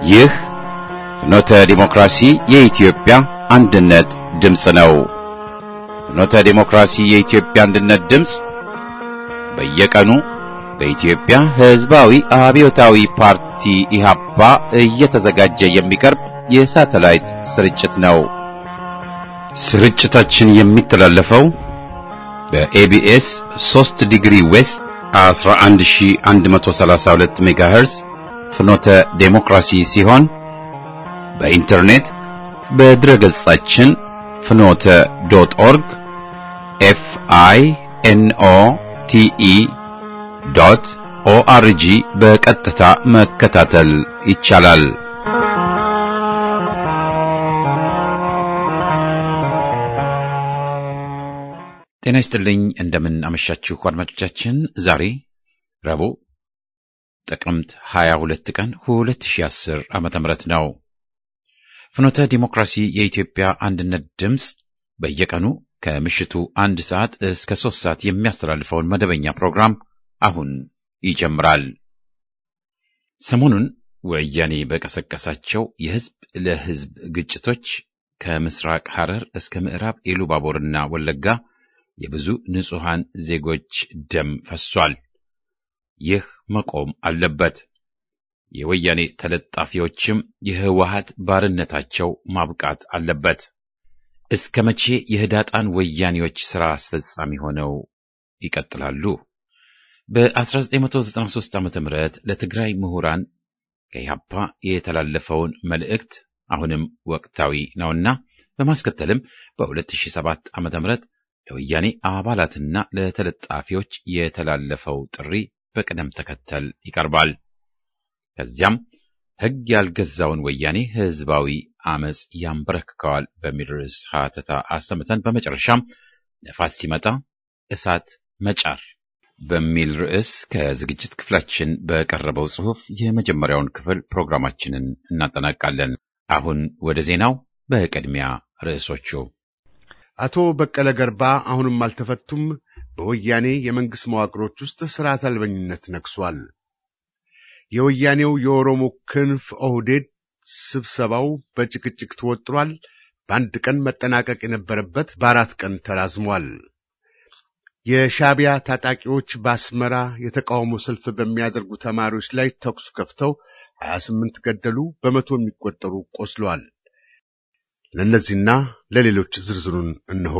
ይህ ፍኖተ ዲሞክራሲ የኢትዮጵያ አንድነት ድምፅ ነው። ፍኖተ ዲሞክራሲ የኢትዮጵያ አንድነት ድምፅ በየቀኑ በኢትዮጵያ ሕዝባዊ አብዮታዊ ፓርቲ ኢህአፓ እየተዘጋጀ የሚቀርብ የሳተላይት ስርጭት ነው። ስርጭታችን የሚተላለፈው በኤቢኤስ 3 ዲግሪ ዌስት 11132 ሜጋሄርዝ ፍኖተ ዴሞክራሲ ሲሆን በኢንተርኔት በድረ ገጻችን ፍኖተ ዶት ኦርግ ኤፍ አይ ኤን ኦ ቲ ኢ ዶት ኦአርጂ በቀጥታ መከታተል ይቻላል። ጤና ይስጥልኝ። እንደምን አመሻችሁ አድማጮቻችን። ዛሬ ረቡዕ ጥቅምት 22 ቀን 2010 ዓመተ ምህረት ነው። ፍኖተ ዲሞክራሲ የኢትዮጵያ አንድነት ድምፅ በየቀኑ ከምሽቱ አንድ ሰዓት እስከ ሶስት ሰዓት የሚያስተላልፈውን መደበኛ ፕሮግራም አሁን ይጀምራል። ሰሞኑን ወያኔ በቀሰቀሳቸው የህዝብ ለህዝብ ግጭቶች ከምስራቅ ሐረር እስከ ምዕራብ ኢሉባቦርና ወለጋ የብዙ ንጹሐን ዜጎች ደም ፈሷል። ይህ መቆም አለበት። የወያኔ ተለጣፊዎችም የህወሀት ባርነታቸው ማብቃት አለበት። እስከ መቼ የህዳጣን ወያኔዎች ሥራ አስፈጻሚ ሆነው ይቀጥላሉ? በ1993 ዓ ም ለትግራይ ምሁራን ከኢህአፓ የተላለፈውን መልእክት አሁንም ወቅታዊ ነውና በማስከተልም በ2007 ዓ ም ለወያኔ አባላትና ለተለጣፊዎች የተላለፈው ጥሪ በቅደም ተከተል ይቀርባል። ከዚያም ሕግ ያልገዛውን ወያኔ ህዝባዊ አመፅ ያንበረክከዋል በሚል ርዕስ ሀተታ አሰምተን በመጨረሻም ነፋስ ሲመጣ እሳት መጫር በሚል ርዕስ ከዝግጅት ክፍላችን በቀረበው ጽሑፍ የመጀመሪያውን ክፍል ፕሮግራማችንን እናጠናቃለን። አሁን ወደ ዜናው። በቅድሚያ ርዕሶቹ አቶ በቀለ ገርባ አሁንም አልተፈቱም። በወያኔ የመንግሥት መዋቅሮች ውስጥ ሥርዓት አልበኝነት ነግሷል። የወያኔው የኦሮሞ ክንፍ ኦህዴድ ስብሰባው በጭቅጭቅ ተወጥሯል። በአንድ ቀን መጠናቀቅ የነበረበት በአራት ቀን ተራዝሟል። የሻዕቢያ ታጣቂዎች በአስመራ የተቃውሞ ሰልፍ በሚያደርጉ ተማሪዎች ላይ ተኩስ ከፍተው 28 ገደሉ፣ በመቶ የሚቆጠሩ ቆስለዋል። ለእነዚህና ለሌሎች ዝርዝሩን እንሆ።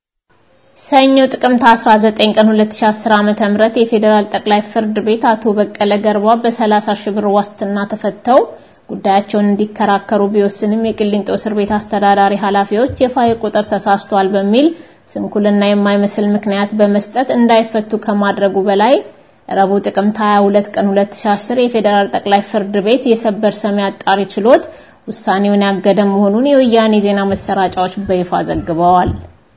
ሰኞ ጥቅምት 19 ቀን 2010 ዓ.ም የፌዴራል ጠቅላይ ፍርድ ቤት አቶ በቀለ ገርባ በ30 ሺህ ብር ዋስትና ተፈተው ጉዳያቸውን እንዲከራከሩ ቢወስንም የቅሊንጦ እስር ቤት አስተዳዳሪ ኃላፊዎች የፋይል ቁጥር ተሳስቷል በሚል ስንኩልና የማይመስል ምክንያት በመስጠት እንዳይፈቱ ከማድረጉ በላይ ረቡዕ ጥቅምት 22 ቀን 2010 የፌዴራል ጠቅላይ ፍርድ ቤት የሰበር ሰሚ አጣሪ ችሎት ውሳኔውን ያገደ መሆኑን የወያኔ ዜና መሰራጫዎች በይፋ ዘግበዋል።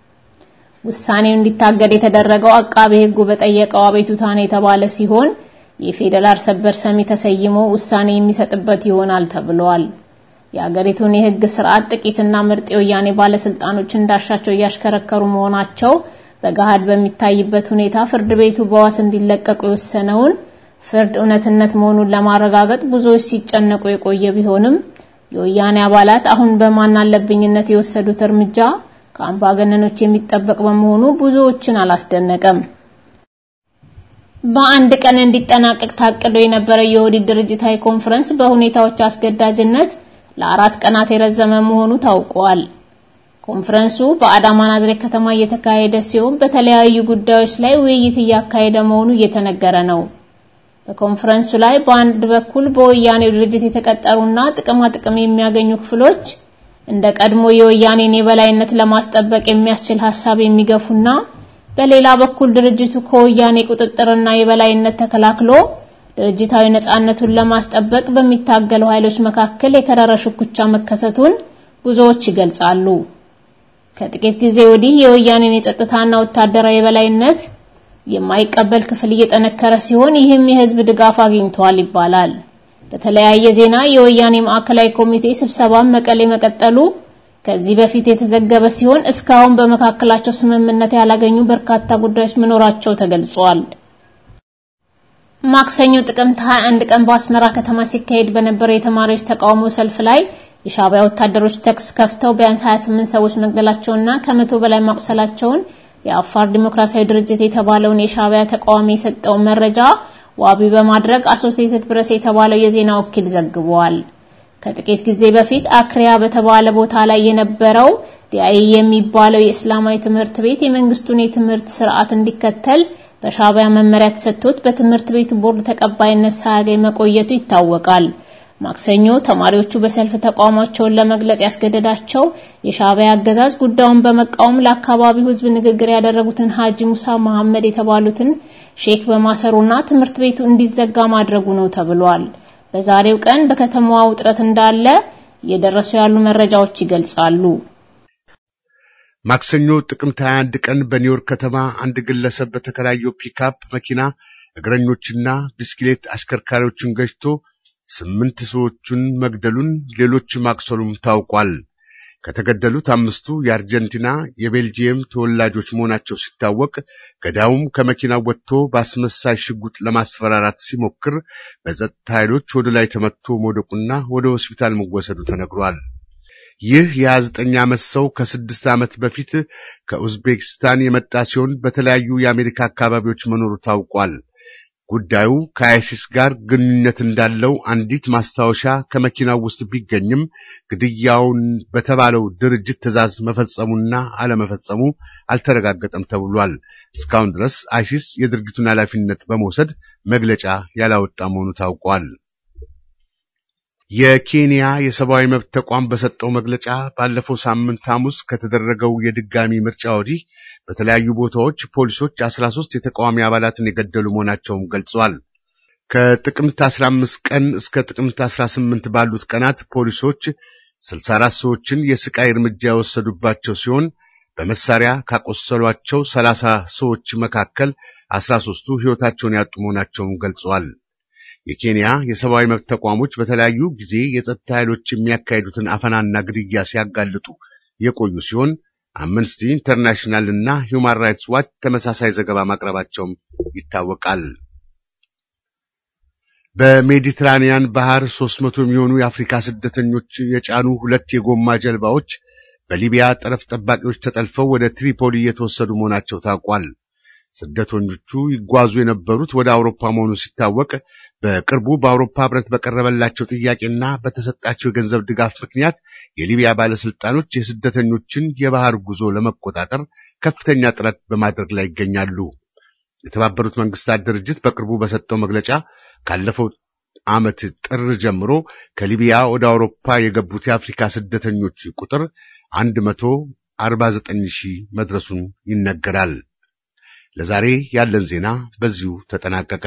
ውሳኔው እንዲታገድ የተደረገው አቃቤ ሕጉ በጠየቀው አቤቱታ ነው የተባለ ሲሆን የፌዴራል ሰበር ሰሚ ተሰይሞ ውሳኔ የሚሰጥበት ይሆናል ተብሏል። የአገሪቱን የሕግ ስርዓት ጥቂትና ምርጥ የወያኔ ባለስልጣኖች እንዳሻቸው እያሽከረከሩ መሆናቸው በገሃድ በሚታይበት ሁኔታ ፍርድ ቤቱ በዋስ እንዲለቀቁ የወሰነውን ፍርድ እውነትነት መሆኑን ለማረጋገጥ ብዙዎች ሲጨነቁ የቆየ ቢሆንም የወያኔ አባላት አሁን በማን አለብኝነት የወሰዱት እርምጃ ከአምባገነኖች የሚጠበቅ በመሆኑ ብዙዎችን አላስደነቀም። በአንድ ቀን እንዲጠናቀቅ ታቅዶ የነበረው የኦህዴድ ድርጅታዊ ኮንፈረንስ በሁኔታዎች አስገዳጅነት ለአራት ቀናት የረዘመ መሆኑ ታውቋል። ኮንፈረንሱ በአዳማ ናዝሬት ከተማ እየተካሄደ ሲሆን በተለያዩ ጉዳዮች ላይ ውይይት እያካሄደ መሆኑ እየተነገረ ነው። በኮንፈረንሱ ላይ በአንድ በኩል በወያኔው ድርጅት የተቀጠሩና ጥቅማ ጥቅም የሚያገኙ ክፍሎች እንደ ቀድሞ የወያኔን የበላይነት ለማስጠበቅ የሚያስችል ሀሳብ የሚገፉና በሌላ በኩል ድርጅቱ ከወያኔ ቁጥጥርና የበላይነት ተከላክሎ ድርጅታዊ ነጻነቱን ለማስጠበቅ በሚታገሉ ኃይሎች መካከል የከረረ ሽኩቻ መከሰቱን ብዙዎች ይገልጻሉ። ከጥቂት ጊዜ ወዲህ የወያኔን የጸጥታና ወታደራዊ የበላይነት የማይቀበል ክፍል እየጠነከረ ሲሆን ይህም የህዝብ ድጋፍ አግኝቷል ይባላል። በተለያየ ዜና የወያኔ ማዕከላዊ ኮሚቴ ስብሰባን መቀሌ መቀጠሉ ከዚህ በፊት የተዘገበ ሲሆን እስካሁን በመካከላቸው ስምምነት ያላገኙ በርካታ ጉዳዮች መኖራቸው ተገልጿል። ማክሰኞ ጥቅምት 21 ቀን በአስመራ ከተማ ሲካሄድ በነበረው የተማሪዎች ተቃውሞ ሰልፍ ላይ የሻዕቢያ ወታደሮች ተኩስ ከፍተው ቢያንስ 28 ሰዎች መግደላቸውና ከመቶ በላይ ማቁሰላቸውን የአፋር ዲሞክራሲያዊ ድርጅት የተባለውን የሻዕቢያ ተቃዋሚ የሰጠውን መረጃ ዋቢ በማድረግ አሶሲኤትድ ፕሬስ የተባለው የዜና ወኪል ዘግቧል። ከጥቂት ጊዜ በፊት አክሪያ በተባለ ቦታ ላይ የነበረው ዲአይ የሚባለው የእስላማዊ ትምህርት ቤት የመንግስቱን የትምህርት ስርዓት እንዲከተል በሻዕቢያ መመሪያ ተሰጥቶት በትምህርት ቤቱ ቦርድ ተቀባይነት ሳያገኝ መቆየቱ ይታወቃል። ማክሰኞ ተማሪዎቹ በሰልፍ ተቃውሟቸውን ለመግለጽ ያስገደዳቸው የሻዕቢያ አገዛዝ ጉዳዩን በመቃወም ለአካባቢው ሕዝብ ንግግር ያደረጉትን ሀጂ ሙሳ መሐመድ የተባሉትን ሼክ በማሰሩና ትምህርት ቤቱ እንዲዘጋ ማድረጉ ነው ተብሏል። በዛሬው ቀን በከተማዋ ውጥረት እንዳለ እየደረሱ ያሉ መረጃዎች ይገልጻሉ። ማክሰኞ ጥቅምት 21 ቀን በኒውዮርክ ከተማ አንድ ግለሰብ በተከራየው ፒክአፕ መኪና እግረኞችና ብስክሌት አሽከርካሪዎችን ገጭቶ ስምንት ሰዎችን መግደሉን ሌሎች ማቁሰሉም ታውቋል። ከተገደሉት አምስቱ የአርጀንቲና የቤልጂየም ተወላጆች መሆናቸው ሲታወቅ ገዳዩም ከመኪናው ወጥቶ በአስመሳይ ሽጉጥ ለማስፈራራት ሲሞክር በጸጥታ ኃይሎች ወደ ላይ ተመትቶ መውደቁና ወደ ሆስፒታል መወሰዱ ተነግሯል። ይህ የ29 ዓመት ሰው ከስድስት ዓመት በፊት ከኡዝቤክስታን የመጣ ሲሆን በተለያዩ የአሜሪካ አካባቢዎች መኖሩ ታውቋል። ጉዳዩ ከአይሲስ ጋር ግንኙነት እንዳለው አንዲት ማስታወሻ ከመኪናው ውስጥ ቢገኝም ግድያውን በተባለው ድርጅት ትዕዛዝ መፈጸሙና አለመፈጸሙ አልተረጋገጠም ተብሏል። እስካሁን ድረስ አይሲስ የድርጊቱን ኃላፊነት በመውሰድ መግለጫ ያላወጣ መሆኑ ታውቋል። የኬንያ የሰብአዊ መብት ተቋም በሰጠው መግለጫ ባለፈው ሳምንት ሐሙስ ከተደረገው የድጋሚ ምርጫ ወዲህ በተለያዩ ቦታዎች ፖሊሶች 13 የተቃዋሚ አባላትን የገደሉ መሆናቸውን ገልጿል። ከጥቅምት 15 ቀን እስከ ጥቅምት 18 ባሉት ቀናት ፖሊሶች 64 ሰዎችን የስቃይ እርምጃ የወሰዱባቸው ሲሆን በመሳሪያ ካቆሰሏቸው 30 ሰዎች መካከል 13ቱ ሕይወታቸውን ያጡ መሆናቸውን ገልጿል። የኬንያ የሰብአዊ መብት ተቋሞች በተለያዩ ጊዜ የጸጥታ ኃይሎች የሚያካሂዱትን አፈናና ግድያ ሲያጋልጡ የቆዩ ሲሆን አምነስቲ ኢንተርናሽናል እና ሂውማን ራይትስ ዋች ተመሳሳይ ዘገባ ማቅረባቸውም ይታወቃል። በሜዲትራኒያን ባህር 300 የሚሆኑ የአፍሪካ ስደተኞች የጫኑ ሁለት የጎማ ጀልባዎች በሊቢያ ጠረፍ ጠባቂዎች ተጠልፈው ወደ ትሪፖሊ እየተወሰዱ መሆናቸው ታውቋል። ስደተኞቹ ይጓዙ የነበሩት ወደ አውሮፓ መሆኑ ሲታወቅ በቅርቡ በአውሮፓ ሕብረት በቀረበላቸው ጥያቄና በተሰጣቸው የገንዘብ ድጋፍ ምክንያት የሊቢያ ባለስልጣኖች የስደተኞችን የባህር ጉዞ ለመቆጣጠር ከፍተኛ ጥረት በማድረግ ላይ ይገኛሉ። የተባበሩት መንግስታት ድርጅት በቅርቡ በሰጠው መግለጫ ካለፈው ዓመት ጥር ጀምሮ ከሊቢያ ወደ አውሮፓ የገቡት የአፍሪካ ስደተኞች ቁጥር 149 ሺህ መድረሱን ይነገራል። ለዛሬ ያለን ዜና በዚሁ ተጠናቀቀ።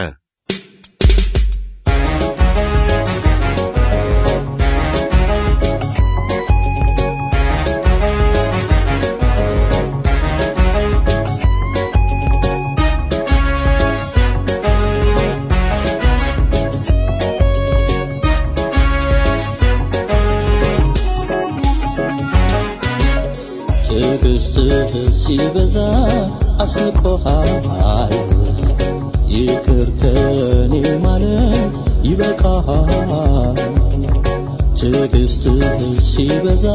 ትዕግስትህ ሲበዛ አስንቆሃል። ይቅር ከኔ ማለት ይበቃሃል። ትዕግስትህ ሲበዛ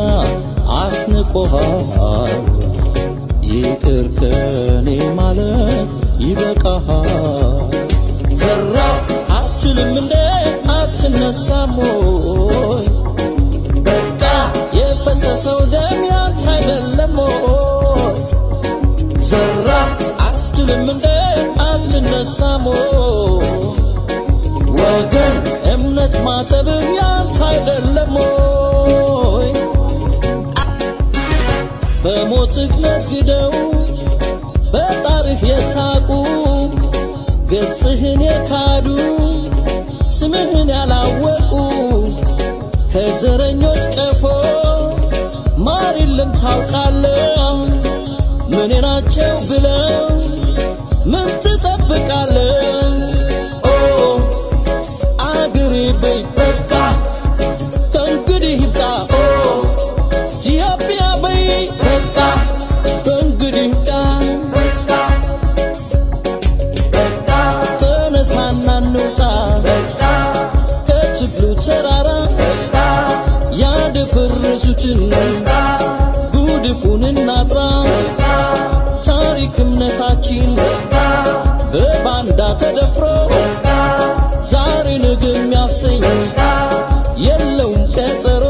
አስንቆሃል። ይቅር ከኔ ማለት ይበቃሃል። ዘራ አትልም እንደ አትነሳም ወይ? በቃ የፈሰሰው ደም ያንተ አይደለም ወይ? ዘራ አትልም እንደ አትነሳም ወይ? ወገን እምነት ማሰብህ ያንተ አይደለም ወይ? በሞትህ ነግደው በጣርህ የሳቁ ገጽህን የካዱ ስምህን ያላወቁ ከዘረኞች ቀፎ ማር የለም ታውቃለህ። ምን ናቸው ብለው ምን ትጠብቃለህ? ኦ አገሬ በይ በቃ ከእንግዲህ ይብቃ። ኦ ኢትዮጵያ በይ በቃ ከእንግዲህ ይብቃ። ተነሳና ተደፍሮ ዛሬ ነገ የሚያሰኝ የለውም ቀጠሮ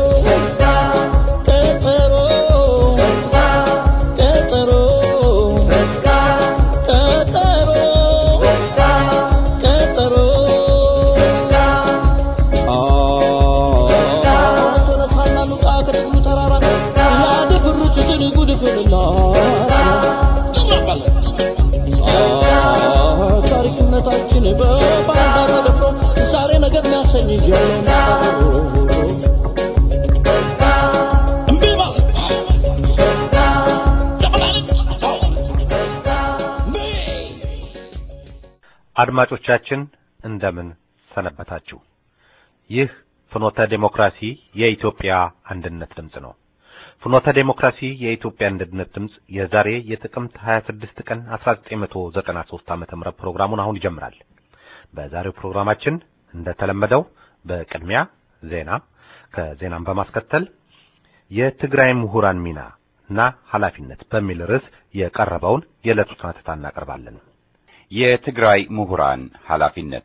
ቀጠሮ ቀጠሮ ቀጠሮ ቀጠሮ ተነሳና ኑቃ ከጥቅሉ ተራራ ላደፍሩትን ጉድፍንላ ታሪክነታችን በባንዳ ተደፍሮ ዛሬ ነገር የሚያሰኝ የለውም እምቢ በል አድማጮቻችን እንደምን ሰነበታችሁ። ይህ ፍኖተ ዴሞክራሲ የኢትዮጵያ አንድነት ድምፅ ነው። ፍኖተ ዴሞክራሲ የኢትዮጵያ አንድነት ድምፅ የዛሬ የጥቅምት 26 ቀን 1993 ዓመተ ምህረት ፕሮግራሙን አሁን ይጀምራል። በዛሬው ፕሮግራማችን እንደተለመደው በቅድሚያ ዜና፣ ከዜናም በማስከተል የትግራይ ምሁራን ሚና እና ኃላፊነት በሚል ርዕስ የቀረበውን የዕለቱ ትንታኔ እናቀርባለን። የትግራይ ምሁራን ኃላፊነት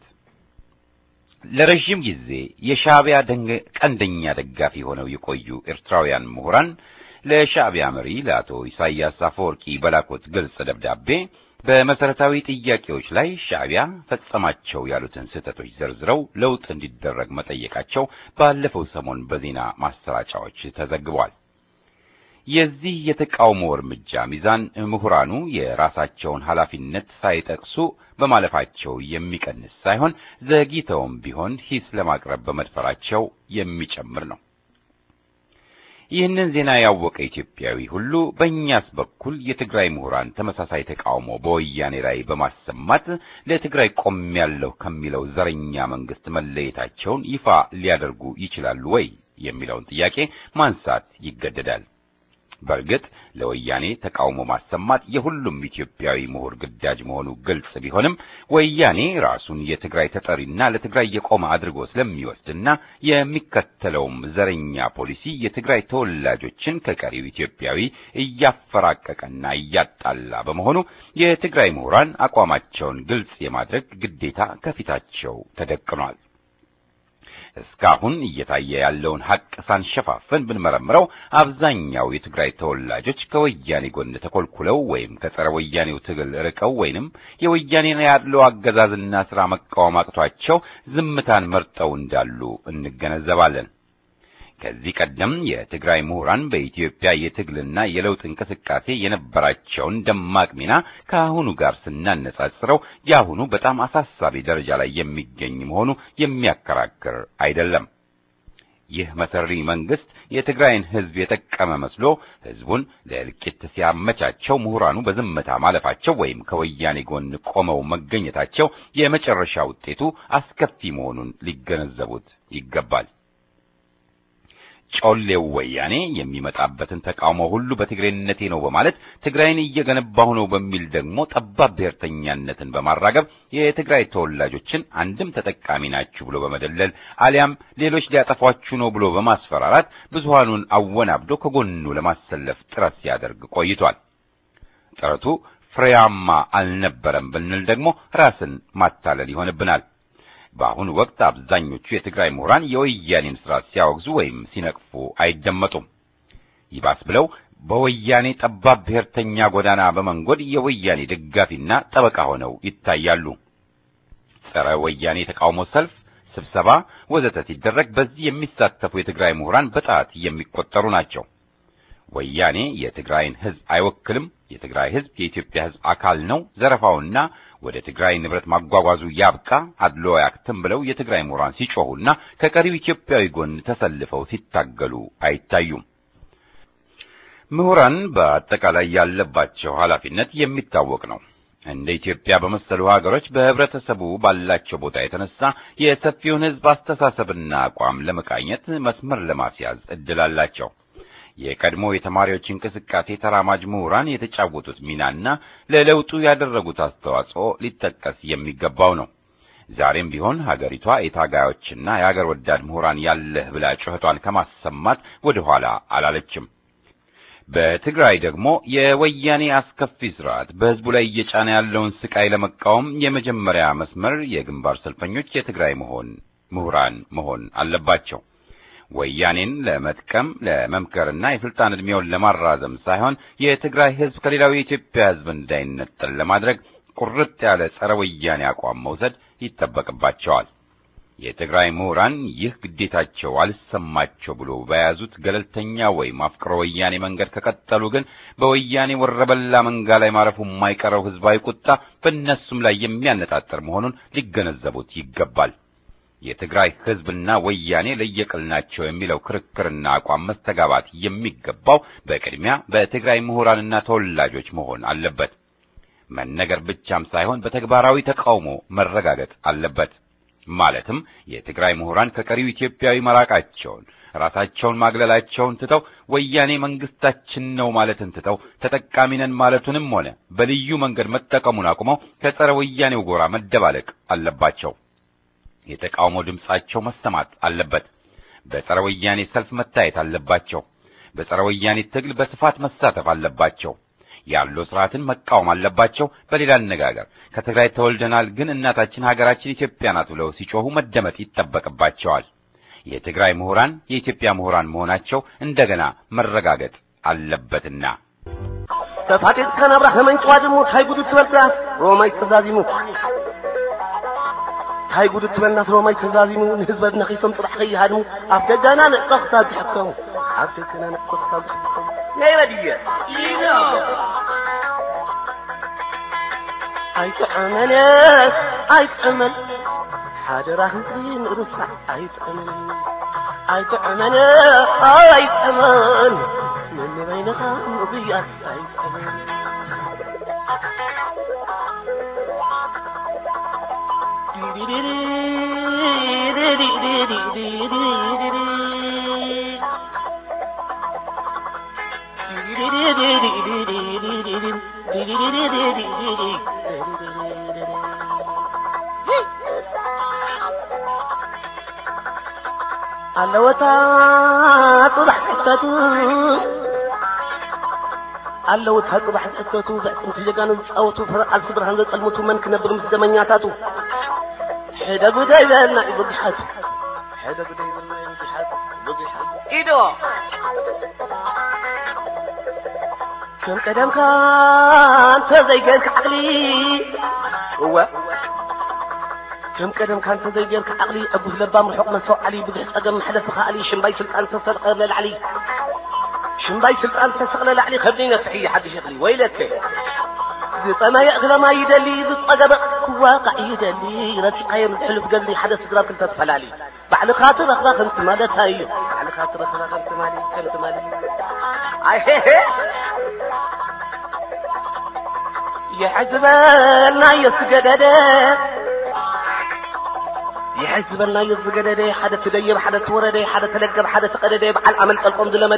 ለረዥም ጊዜ የሻዕቢያ ቀንደኛ ደጋፊ ሆነው የቆዩ ኤርትራውያን ምሁራን ለሻዕቢያ መሪ ለአቶ ኢሳያስ አፈወርቂ በላኩት ግልጽ ደብዳቤ በመሰረታዊ ጥያቄዎች ላይ ሻዕቢያ ፈጸማቸው ያሉትን ስህተቶች ዘርዝረው ለውጥ እንዲደረግ መጠየቃቸው ባለፈው ሰሞን በዜና ማሰራጫዎች ተዘግቧል። የዚህ የተቃውሞ እርምጃ ሚዛን ምሁራኑ የራሳቸውን ኃላፊነት ሳይጠቅሱ በማለፋቸው የሚቀንስ ሳይሆን ዘግይተውም ቢሆን ሂስ ለማቅረብ በመድፈራቸው የሚጨምር ነው። ይህንን ዜና ያወቀ ኢትዮጵያዊ ሁሉ በእኛስ በኩል የትግራይ ምሁራን ተመሳሳይ ተቃውሞ በወያኔ ላይ በማሰማት ለትግራይ ቆሜያለሁ ከሚለው ዘረኛ መንግስት መለየታቸውን ይፋ ሊያደርጉ ይችላሉ ወይ የሚለውን ጥያቄ ማንሳት ይገደዳል። በእርግጥ ለወያኔ ተቃውሞ ማሰማት የሁሉም ኢትዮጵያዊ ምሁር ግዳጅ መሆኑ ግልጽ ቢሆንም ወያኔ ራሱን የትግራይ ተጠሪና ለትግራይ የቆመ አድርጎ ስለሚወስድና የሚከተለውም ዘረኛ ፖሊሲ የትግራይ ተወላጆችን ከቀሪው ኢትዮጵያዊ እያፈራቀቀና እያጣላ በመሆኑ የትግራይ ምሁራን አቋማቸውን ግልጽ የማድረግ ግዴታ ከፊታቸው ተደቅኗል። እስካሁን እየታየ ያለውን ሀቅ ሳንሸፋፍን ብንመረምረው አብዛኛው የትግራይ ተወላጆች ከወያኔ ጎን ተኮልኩለው ወይም ከጸረ ወያኔው ትግል ርቀው ወይንም የወያኔን ያለው አገዛዝና ስራ መቃወም አቅቷቸው ዝምታን መርጠው እንዳሉ እንገነዘባለን። ከዚህ ቀደም የትግራይ ምሁራን በኢትዮጵያ የትግልና የለውጥ እንቅስቃሴ የነበራቸውን ደማቅ ሚና ከአሁኑ ጋር ስናነጻጽረው የአሁኑ በጣም አሳሳቢ ደረጃ ላይ የሚገኝ መሆኑ የሚያከራክር አይደለም። ይህ መሰሪ መንግስት የትግራይን ሕዝብ የጠቀመ መስሎ ሕዝቡን ለእልቂት ሲያመቻቸው ምሁራኑ በዝምታ ማለፋቸው ወይም ከወያኔ ጎን ቆመው መገኘታቸው የመጨረሻ ውጤቱ አስከፊ መሆኑን ሊገነዘቡት ይገባል። ጮሌው ወያኔ የሚመጣበትን ተቃውሞ ሁሉ በትግሬነቴ ነው በማለት ትግራይን እየገነባሁ ነው በሚል ደግሞ ጠባብ ብሔርተኛነትን በማራገብ የትግራይ ተወላጆችን አንድም ተጠቃሚ ናችሁ ብሎ በመደለል አሊያም ሌሎች ሊያጠፏችሁ ነው ብሎ በማስፈራራት ብዙሃኑን አወናብዶ ከጎኑ ለማሰለፍ ጥረት ሲያደርግ ቆይቷል። ጥረቱ ፍሬያማ አልነበረም ብንል ደግሞ ራስን ማታለል ይሆንብናል። በአሁኑ ወቅት አብዛኞቹ የትግራይ ምሁራን የወያኔን ስርዓት ሲያወግዙ ወይም ሲነቅፉ አይደመጡም። ይባስ ብለው በወያኔ ጠባብ ብሔርተኛ ጎዳና በመንጎድ የወያኔ ደጋፊና ጠበቃ ሆነው ይታያሉ። ጸረ ወያኔ የተቃውሞ ሰልፍ፣ ስብሰባ ወዘተ ሲደረግ በዚህ የሚሳተፉ የትግራይ ምሁራን በጣት የሚቆጠሩ ናቸው። ወያኔ የትግራይን ሕዝብ አይወክልም፣ የትግራይ ሕዝብ የኢትዮጵያ ሕዝብ አካል ነው፣ ዘረፋውና ወደ ትግራይ ንብረት ማጓጓዙ ያብቃ፣ አድሎ ያክትም ብለው የትግራይ ምሁራን ሲጮሁና ከቀሪው ኢትዮጵያዊ ጎን ተሰልፈው ሲታገሉ አይታዩም። ምሁራን በአጠቃላይ ያለባቸው ኃላፊነት የሚታወቅ ነው። እንደ ኢትዮጵያ በመሰሉ ሀገሮች በህብረተሰቡ ባላቸው ቦታ የተነሳ የሰፊውን ሕዝብ አስተሳሰብና አቋም ለመቃኘት መስመር ለማስያዝ እድል አላቸው። የቀድሞ የተማሪዎች እንቅስቃሴ ተራማጅ ምሁራን የተጫወቱት ሚናና ለለውጡ ያደረጉት አስተዋጽኦ ሊጠቀስ የሚገባው ነው። ዛሬም ቢሆን ሀገሪቷ የታጋዮችና የሀገር ወዳድ ምሁራን ያለህ ብላ ጩኸቷን ከማሰማት ወደ ኋላ አላለችም። በትግራይ ደግሞ የወያኔ አስከፊ ስርዓት በህዝቡ ላይ እየጫነ ያለውን ስቃይ ለመቃወም የመጀመሪያ መስመር የግንባር ሰልፈኞች የትግራይ መሆን ምሁራን መሆን አለባቸው። ወያኔን ለመጥቀም ለመምከርና የስልጣን ዕድሜውን ለማራዘም ሳይሆን የትግራይ ህዝብ ከሌላው የኢትዮጵያ ህዝብ እንዳይነጠል ለማድረግ ቁርጥ ያለ ጸረ ወያኔ አቋም መውሰድ ይጠበቅባቸዋል። የትግራይ ምሁራን ይህ ግዴታቸው አልሰማቸው ብሎ በያዙት ገለልተኛ ወይም አፍቅሮ ወያኔ መንገድ ከቀጠሉ ግን በወያኔ ወረበላ መንጋ ላይ ማረፉ የማይቀረው ህዝባዊ ቁጣ በእነሱም ላይ የሚያነጣጥር መሆኑን ሊገነዘቡት ይገባል። የትግራይ ህዝብና ወያኔ ለየቅል ናቸው የሚለው ክርክርና አቋም መስተጋባት የሚገባው በቅድሚያ በትግራይ ምሁራንና ተወላጆች መሆን አለበት። መነገር ብቻም ሳይሆን በተግባራዊ ተቃውሞ መረጋገጥ አለበት። ማለትም የትግራይ ምሁራን ከቀሪው ኢትዮጵያዊ መራቃቸውን ራሳቸውን ማግለላቸውን ትተው ወያኔ መንግስታችን ነው ማለትን ትተው ተጠቃሚ ነን ማለቱንም ሆነ በልዩ መንገድ መጠቀሙን አቁመው ከጸረ ወያኔው ጎራ መደባለቅ አለባቸው። የተቃውሞ ድምጻቸው መሰማት አለበት። በጸረ ወያኔ ሰልፍ መታየት አለባቸው። በጸረ ወያኔ ትግል በስፋት መሳተፍ አለባቸው። ያለው ስርዓትን መቃወም አለባቸው። በሌላ አነጋገር ከትግራይ ተወልደናል፣ ግን እናታችን ሀገራችን ኢትዮጵያ ናት ብለው ሲጮሁ መደመጥ ይጠበቅባቸዋል። የትግራይ ምሁራን የኢትዮጵያ ምሁራን መሆናቸው እንደገና መረጋገጥ አለበትና ተፋቴት ከነብራ ከመንጭዋ ድሞ ታይ ጉዱ ትበልታ ሮማይ ተዛዚሙ ታይ ጉዱ ትበልና ሮማይ ተዛዚሙ ንህዝበት ነኺሶም ጥራሕ ከይሃድሙ ኣብ ደጋና ንዕፀኽታ ዝሕከሙ ኣብ ደጋና ንዕፀኽታ ዝሕከሙ ናይ በድየ ኣይጥዕመነስ ኣይጥዕመን ሓደራ ህዝቢ ንርሳዕ ኣይጥዕመን ኣይጥዕመነ ኣይጥዕመን ንንበይነኻ ንብያስ ኣይጥዕመን ኣለወታ ጥራሕ ሕተቱ ኣለውታ ጥራሕ ሕተቱ ዘዕፅምቲ ጀጋኑ ዝፃወቱ ፍረቃል ስድራን ዘፀልሙቱ መን ክነብር ምስ ደመኛታቱ ሕደ ጉዳይ በልና እዩ ብግሓቱ ሕደ ጉዳይ በልና እዩ ብግሓቱ ብግሓቱ ኢዶ ከም ቀደምካ እንተ ዘይገርክ ዓቕሊ እወ ከም ቀደም ካንተ ዘይገርክ ዓቕሊ ዕጉስ ለባም ርሑቕ መንሰው ዓሊ ብዙሕ ፀገም መሕለፊ ኸኣሊ ሽምባይ ስልጣን ተሰልቀ ለላዕሊ ሽምባይ ስልጣን ተሰቕለ ላዕሊ ከብደይ ነፍሒ ሓድሽ እኽሊ ወይለከ ዝፀመየ እኽለማ ይደሊ ዝፀገበ ክዋቃዕ ይደሊ ረሲቃዮ ንሕልፍ ገዝሊ ሓደ ስድራ ክልተ ተፈላሊ ባዕልኻ ትረኽባ ከምቲ ማለታ እዩ ባዕልኻ ትረኽባ ከምቲ ማለ ከምቲ ማለ ኣይሄሄ يحزبنا يسجدد يحزبنا يسجدد حدا تدير حدا تورد حدا تلقب حدا تقدد بحال عمل قلقم دلمد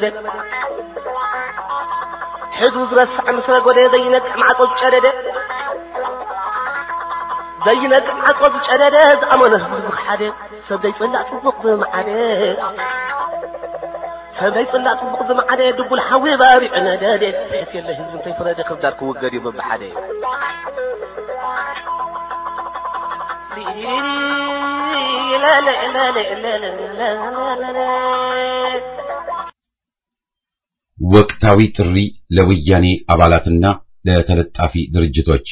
حدو زرسع مسرق وده زينك مع قوز شدد زينك مع قوز شدد زعمنا بزخ حدا سبدا يطلع تبق معده ሰበይ ጽላጥ ጽቡቕ ዝመዓደ ድቡል ሓዊ ባሪዕ ነደደ ሕት የለ ህዝቢ እንታይ ፍረደ ክብዳር ክውገድ እዩ በብሓደ ወቅታዊ ጥሪ ለወያኔ አባላትና ለተለጣፊ ድርጅቶች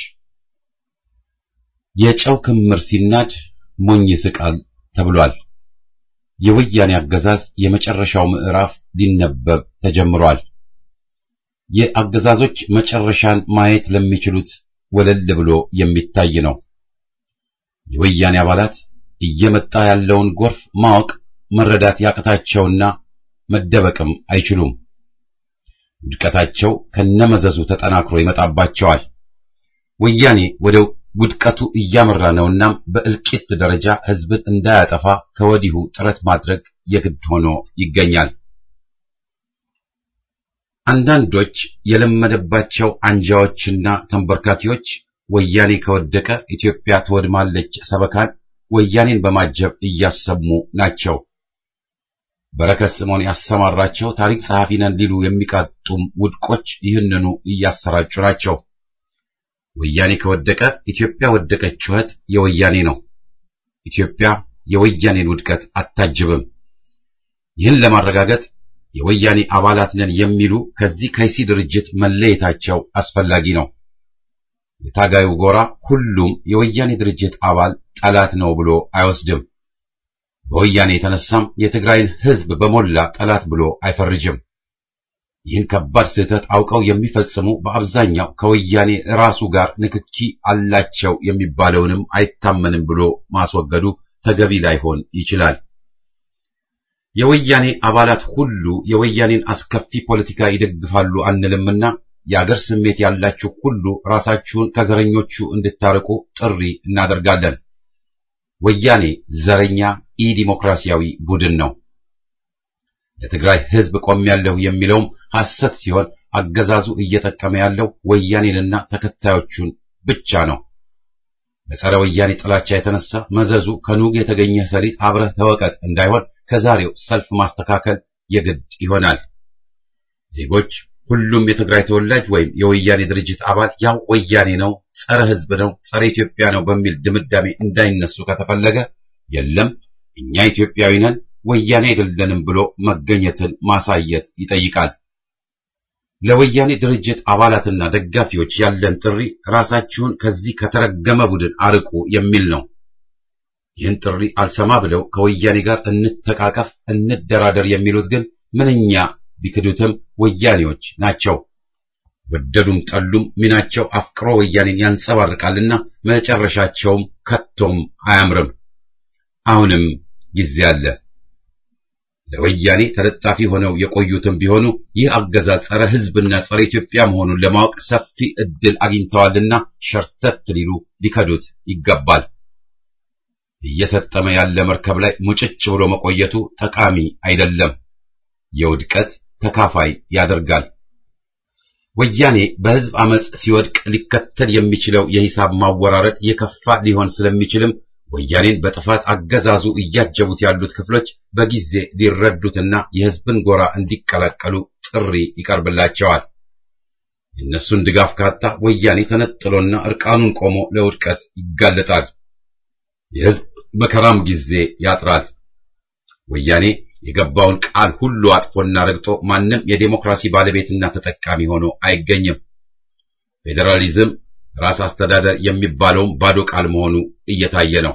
የጨው ክምር ሲናድ ሞኝ ይስቃል ተብሏል። የወያኔ አገዛዝ የመጨረሻው ምዕራፍ ሊነበብ ተጀምሯል። የአገዛዞች መጨረሻን ማየት ለሚችሉት ወለል ብሎ የሚታይ ነው። የወያኔ አባላት እየመጣ ያለውን ጎርፍ ማወቅ መረዳት ያቅታቸውና መደበቅም አይችሉም። ውድቀታቸው ከነመዘዙ ተጠናክሮ ይመጣባቸዋል። ወያኔ ወደ ውድቀቱ እያመራ ነውና በእልቂት ደረጃ ህዝብን እንዳያጠፋ ከወዲሁ ጥረት ማድረግ የግድ ሆኖ ይገኛል። አንዳንዶች የለመደባቸው አንጃዎችና ተንበርካኪዎች ወያኔ ከወደቀ ኢትዮጵያ ትወድማለች ሰበካን ወያኔን በማጀብ እያሰሙ ናቸው። በረከት ስምዖን ያሰማራቸው ታሪክ ጸሐፊ ነን ሊሉ የሚቃጡም ውድቆች ይህንኑ እያሰራጩ ናቸው። ወያኔ ከወደቀ ኢትዮጵያ ወደቀች ጩኸት የወያኔ ነው። ኢትዮጵያ የወያኔን ውድቀት አታጅብም። ይህን ለማረጋገጥ የወያኔ አባላት ነን የሚሉ ከዚህ ከይሲ ድርጅት መለየታቸው አስፈላጊ ነው። የታጋዩ ጎራ ሁሉም የወያኔ ድርጅት አባል ጠላት ነው ብሎ አይወስድም። በወያኔ የተነሳም የትግራይን ሕዝብ በሞላ ጠላት ብሎ አይፈርጅም። ይህን ከባድ ስህተት አውቀው የሚፈጽሙ በአብዛኛው ከወያኔ ራሱ ጋር ንክኪ አላቸው የሚባለውንም አይታመንም ብሎ ማስወገዱ ተገቢ ላይሆን ይችላል። የወያኔ አባላት ሁሉ የወያኔን አስከፊ ፖለቲካ ይደግፋሉ አንልምና የአገር ስሜት ያላችሁ ሁሉ ራሳችሁን ከዘረኞቹ እንድታርቁ ጥሪ እናደርጋለን። ወያኔ ዘረኛ ኢ ዲሞክራሲያዊ ቡድን ነው። ለትግራይ ሕዝብ ቆሜያለሁ የሚለውም ሐሰት ሲሆን አገዛዙ እየጠቀመ ያለው ወያኔንና ተከታዮቹን ብቻ ነው። በጸረ ወያኔ ጥላቻ የተነሳ መዘዙ ከኑግ የተገኘ ሰሊጥ አብረህ ተወቀጥ እንዳይሆን ከዛሬው ሰልፍ ማስተካከል የግድ ይሆናል። ዜጎች ሁሉም የትግራይ ተወላጅ ወይም የወያኔ ድርጅት አባል ያው ወያኔ ነው፣ ጸረ ሕዝብ ነው፣ ጸረ ኢትዮጵያ ነው በሚል ድምዳሜ እንዳይነሱ ከተፈለገ የለም እኛ ኢትዮጵያዊ ነን ወያኔ አይደለንም ብሎ መገኘትን ማሳየት ይጠይቃል። ለወያኔ ድርጅት አባላትና ደጋፊዎች ያለን ጥሪ ራሳችሁን ከዚህ ከተረገመ ቡድን አርቁ የሚል ነው። ይህን ጥሪ አልሰማ ብለው ከወያኔ ጋር እንተቃቀፍ፣ እንደራደር የሚሉት ግን ምንኛ ቢክዱትም ወያኔዎች ናቸው። ወደዱም ጠሉም ሚናቸው አፍቅሮ ወያኔን ያንጸባርቃልና መጨረሻቸውም ከቶም አያምርም። አሁንም ጊዜ አለ። ለወያኔ ተለጣፊ ሆነው የቆዩትም ቢሆኑ ይህ አገዛዝ ጸረ ሕዝብና ጸረ ኢትዮጵያ መሆኑን ለማወቅ ሰፊ ዕድል አግኝተዋልና ሸርተት ሊሉ ሊከዱት ይገባል። እየሰጠመ ያለ መርከብ ላይ ሙጭጭ ብሎ መቆየቱ ጠቃሚ አይደለም፣ የውድቀት ተካፋይ ያደርጋል። ወያኔ በሕዝብ አመጽ ሲወድቅ ሊከተል የሚችለው የሂሳብ ማወራረድ የከፋ ሊሆን ስለሚችልም ወያኔን በጥፋት አገዛዙ እያጀቡት ያሉት ክፍሎች በጊዜ ሊረዱትና የሕዝብን ጎራ እንዲቀላቀሉ ጥሪ ይቀርብላቸዋል። የእነሱን ድጋፍ ካጣ ወያኔ ተነጥሎና እርቃኑን ቆሞ ለውድቀት ይጋለጣል። የሕዝብ መከራም ጊዜ ያጥራል። ወያኔ የገባውን ቃል ሁሉ አጥፎና ረግጦ ማንም የዴሞክራሲ ባለቤትና ተጠቃሚ ሆኖ አይገኝም። ፌዴራሊዝም ራስ አስተዳደር የሚባለውም ባዶ ቃል መሆኑ እየታየ ነው።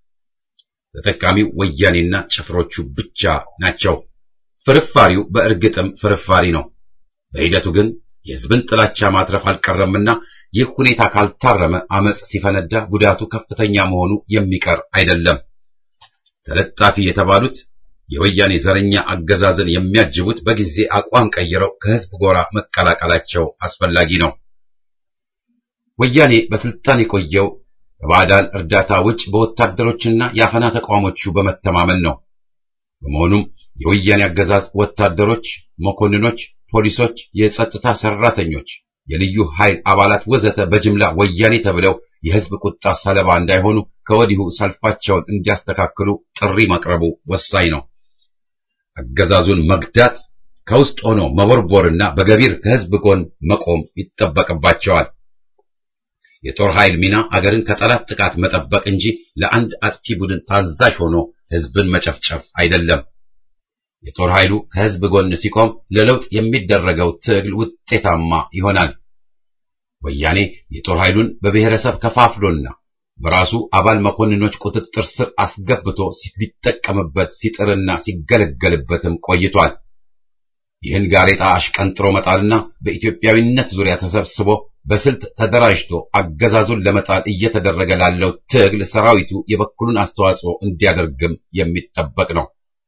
ተጠቃሚው ወያኔና ጭፍሮቹ ብቻ ናቸው። ፍርፋሪው በእርግጥም ፍርፋሪ ነው። በሂደቱ ግን የሕዝብን ጥላቻ ማትረፍ አልቀረምና ይህ ሁኔታ ካልታረመ አመጽ ሲፈነዳ ጉዳቱ ከፍተኛ መሆኑ የሚቀር አይደለም። ተለጣፊ የተባሉት የወያኔ ዘረኛ አገዛዝን የሚያጅቡት በጊዜ አቋም ቀይረው ከሕዝብ ጎራ መቀላቀላቸው አስፈላጊ ነው። ወያኔ በስልጣን የቆየው ከባዕዳን እርዳታ ውጭ በወታደሮችና የአፈና ተቋሞቹ በመተማመን ነው። በመሆኑም የወያኔ አገዛዝ ወታደሮች፣ መኮንኖች፣ ፖሊሶች፣ የጸጥታ ሰራተኞች፣ የልዩ ኃይል አባላት ወዘተ በጅምላ ወያኔ ተብለው የሕዝብ ቁጣ ሰለባ እንዳይሆኑ ከወዲሁ ሰልፋቸውን እንዲያስተካክሉ ጥሪ ማቅረቡ ወሳኝ ነው። አገዛዙን መግዳት ከውስጥ ሆኖ መቦርቦርና በገቢር ከሕዝብ ጎን መቆም ይጠበቅባቸዋል። የጦር ኃይል ሚና አገርን ከጠላት ጥቃት መጠበቅ እንጂ ለአንድ አጥፊ ቡድን ታዛዥ ሆኖ ሕዝብን መጨፍጨፍ አይደለም። የጦር ኃይሉ ከሕዝብ ጎን ሲቆም ለለውጥ የሚደረገው ትግል ውጤታማ ይሆናል። ወያኔ የጦር ኃይሉን በብሔረሰብ ከፋፍሎና በራሱ አባል መኮንኖች ቁጥጥር ስር አስገብቶ ሲጠቀምበት ሲጥርና ሲገለገልበትም ቆይቷል። ይህን ጋሬጣ አሽቀንጥሮ መጣልና በኢትዮጵያዊነት ዙሪያ ተሰብስቦ በስልት ተደራጅቶ አገዛዙን ለመጣል እየተደረገ ላለው ትግል ሰራዊቱ የበኩሉን አስተዋጽኦ እንዲያደርግም የሚጠበቅ ነው።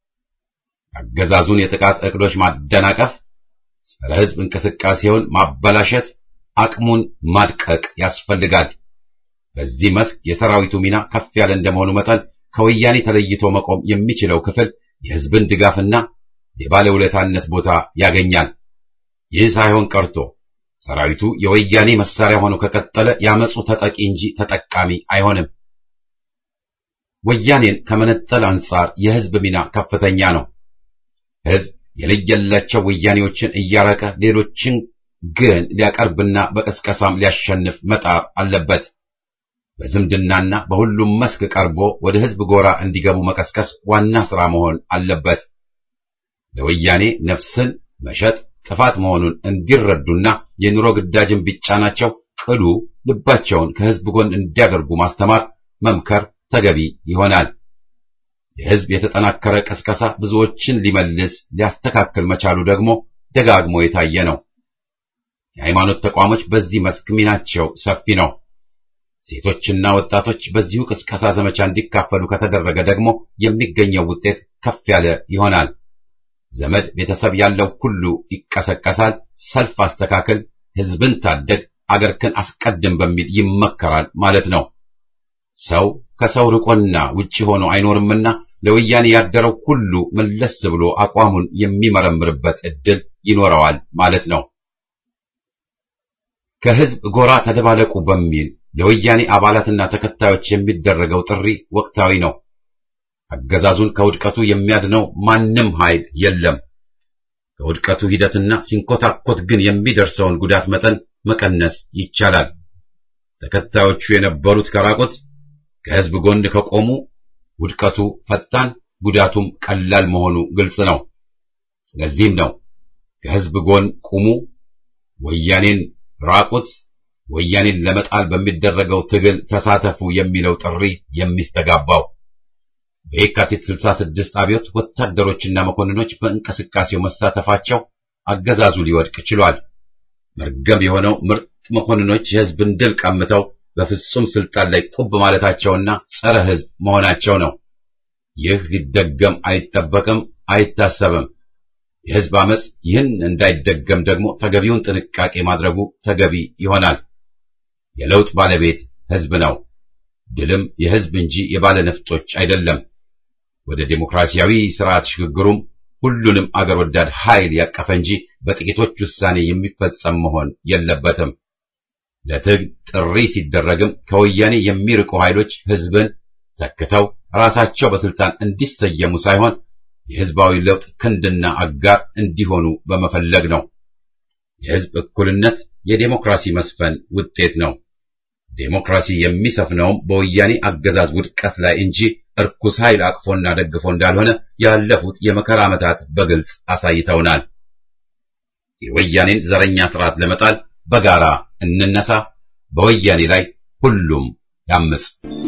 አገዛዙን የጥቃት እቅዶች ማደናቀፍ፣ ጸረ ሕዝብ እንቅስቃሴውን ማበላሸት፣ አቅሙን ማድቀቅ ያስፈልጋል። በዚህ መስክ የሰራዊቱ ሚና ከፍ ያለ እንደመሆኑ መጠን ከወያኔ ተለይቶ መቆም የሚችለው ክፍል የሕዝብን ድጋፍና የባለውለታነት ቦታ ያገኛል። ይህ ሳይሆን ቀርቶ ሰራዊቱ የወያኔ መሳሪያ ሆኖ ከቀጠለ ያመፁ ተጠቂ እንጂ ተጠቃሚ አይሆንም። ወያኔን ከመነጠል አንጻር የሕዝብ ሚና ከፍተኛ ነው። ሕዝብ የለየላቸው ወያኔዎችን እያራቀ ሌሎችን ግን ሊያቀርብና በቀስቀሳም ሊያሸንፍ መጣር አለበት። በዝምድናና በሁሉም መስክ ቀርቦ ወደ ሕዝብ ጎራ እንዲገቡ መቀስቀስ ዋና ሥራ መሆን አለበት። ለወያኔ ነፍስን መሸጥ ጥፋት መሆኑን እንዲረዱና የኑሮ ግዳጅን ቢጫናቸው ቅሉ ልባቸውን ከሕዝብ ጎን እንዲያደርጉ ማስተማር፣ መምከር ተገቢ ይሆናል። የሕዝብ የተጠናከረ ቀስቀሳ ብዙዎችን ሊመልስ ሊያስተካክል መቻሉ ደግሞ ደጋግሞ የታየ ነው። የሃይማኖት ተቋሞች በዚህ መስክ ሚናቸው ሰፊ ነው። ሴቶችና ወጣቶች በዚሁ ቅስቀሳ ዘመቻ እንዲካፈሉ ከተደረገ ደግሞ የሚገኘው ውጤት ከፍ ያለ ይሆናል። ዘመድ ቤተሰብ ያለው ሁሉ ይቀሰቀሳል። ሰልፍ አስተካከል፣ ሕዝብን ታደግ፣ አገርክን አስቀድም በሚል ይመከራል ማለት ነው። ሰው ከሰው ርቆና ውጪ ሆኖ አይኖርምና ለወያኔ ያደረው ሁሉ መለስ ብሎ አቋሙን የሚመረምርበት ዕድል ይኖረዋል ማለት ነው። ከሕዝብ ጎራ ተደባለቁ በሚል ለወያኔ አባላትና ተከታዮች የሚደረገው ጥሪ ወቅታዊ ነው። አገዛዙን ከውድቀቱ የሚያድነው ማንም ኃይል የለም። ከውድቀቱ ሂደትና ሲንኮታኮት ግን የሚደርሰውን ጉዳት መጠን መቀነስ ይቻላል። ተከታዮቹ የነበሩት ከራቁት ከሕዝብ ጎን ከቆሙ ውድቀቱ ፈጣን፣ ጉዳቱም ቀላል መሆኑ ግልጽ ነው። ለዚህም ነው ከሕዝብ ጎን ቁሙ፣ ወያኔን ራቁት፣ ወያኔን ለመጣል በሚደረገው ትግል ተሳተፉ የሚለው ጥሪ የሚስተጋባው። በየካቲት 66 አብዮት ወታደሮችና መኮንኖች በእንቅስቃሴው መሳተፋቸው አገዛዙ ሊወድቅ ችሏል። መርገም የሆነው ምርጥ መኮንኖች የሕዝብን ድል ቀምተው በፍጹም ስልጣን ላይ ቁብ ማለታቸውና ጸረ ሕዝብ መሆናቸው ነው። ይህ ሊደገም አይጠበቅም፣ አይታሰብም። የሕዝብ አመጽ ይህን እንዳይደገም ደግሞ ተገቢውን ጥንቃቄ ማድረጉ ተገቢ ይሆናል። የለውጥ ባለቤት ሕዝብ ነው። ድልም የሕዝብ እንጂ የባለ ነፍጦች አይደለም። ወደ ዴሞክራሲያዊ ስርዓት ሽግግሩም ሁሉንም አገር ወዳድ ኃይል ያቀፈ እንጂ በጥቂቶች ውሳኔ የሚፈጸም መሆን የለበትም። ለትግል ጥሪ ሲደረግም ከወያኔ የሚርቁ ኃይሎች ሕዝብን ተክተው ራሳቸው በስልጣን እንዲሰየሙ ሳይሆን የሕዝባዊ ለውጥ ክንድና አጋር እንዲሆኑ በመፈለግ ነው። የሕዝብ እኩልነት የዴሞክራሲ መስፈን ውጤት ነው። ዴሞክራሲ የሚሰፍነውም በወያኔ አገዛዝ ውድቀት ላይ እንጂ እርኩስ ኃይል አቅፎና ደግፎ እንዳልሆነ ያለፉት የመከራ ዓመታት በግልጽ አሳይተውናል። የወያኔን ዘረኛ ስርዓት ለመጣል በጋራ እንነሳ። በወያኔ ላይ ሁሉም ያምጽ።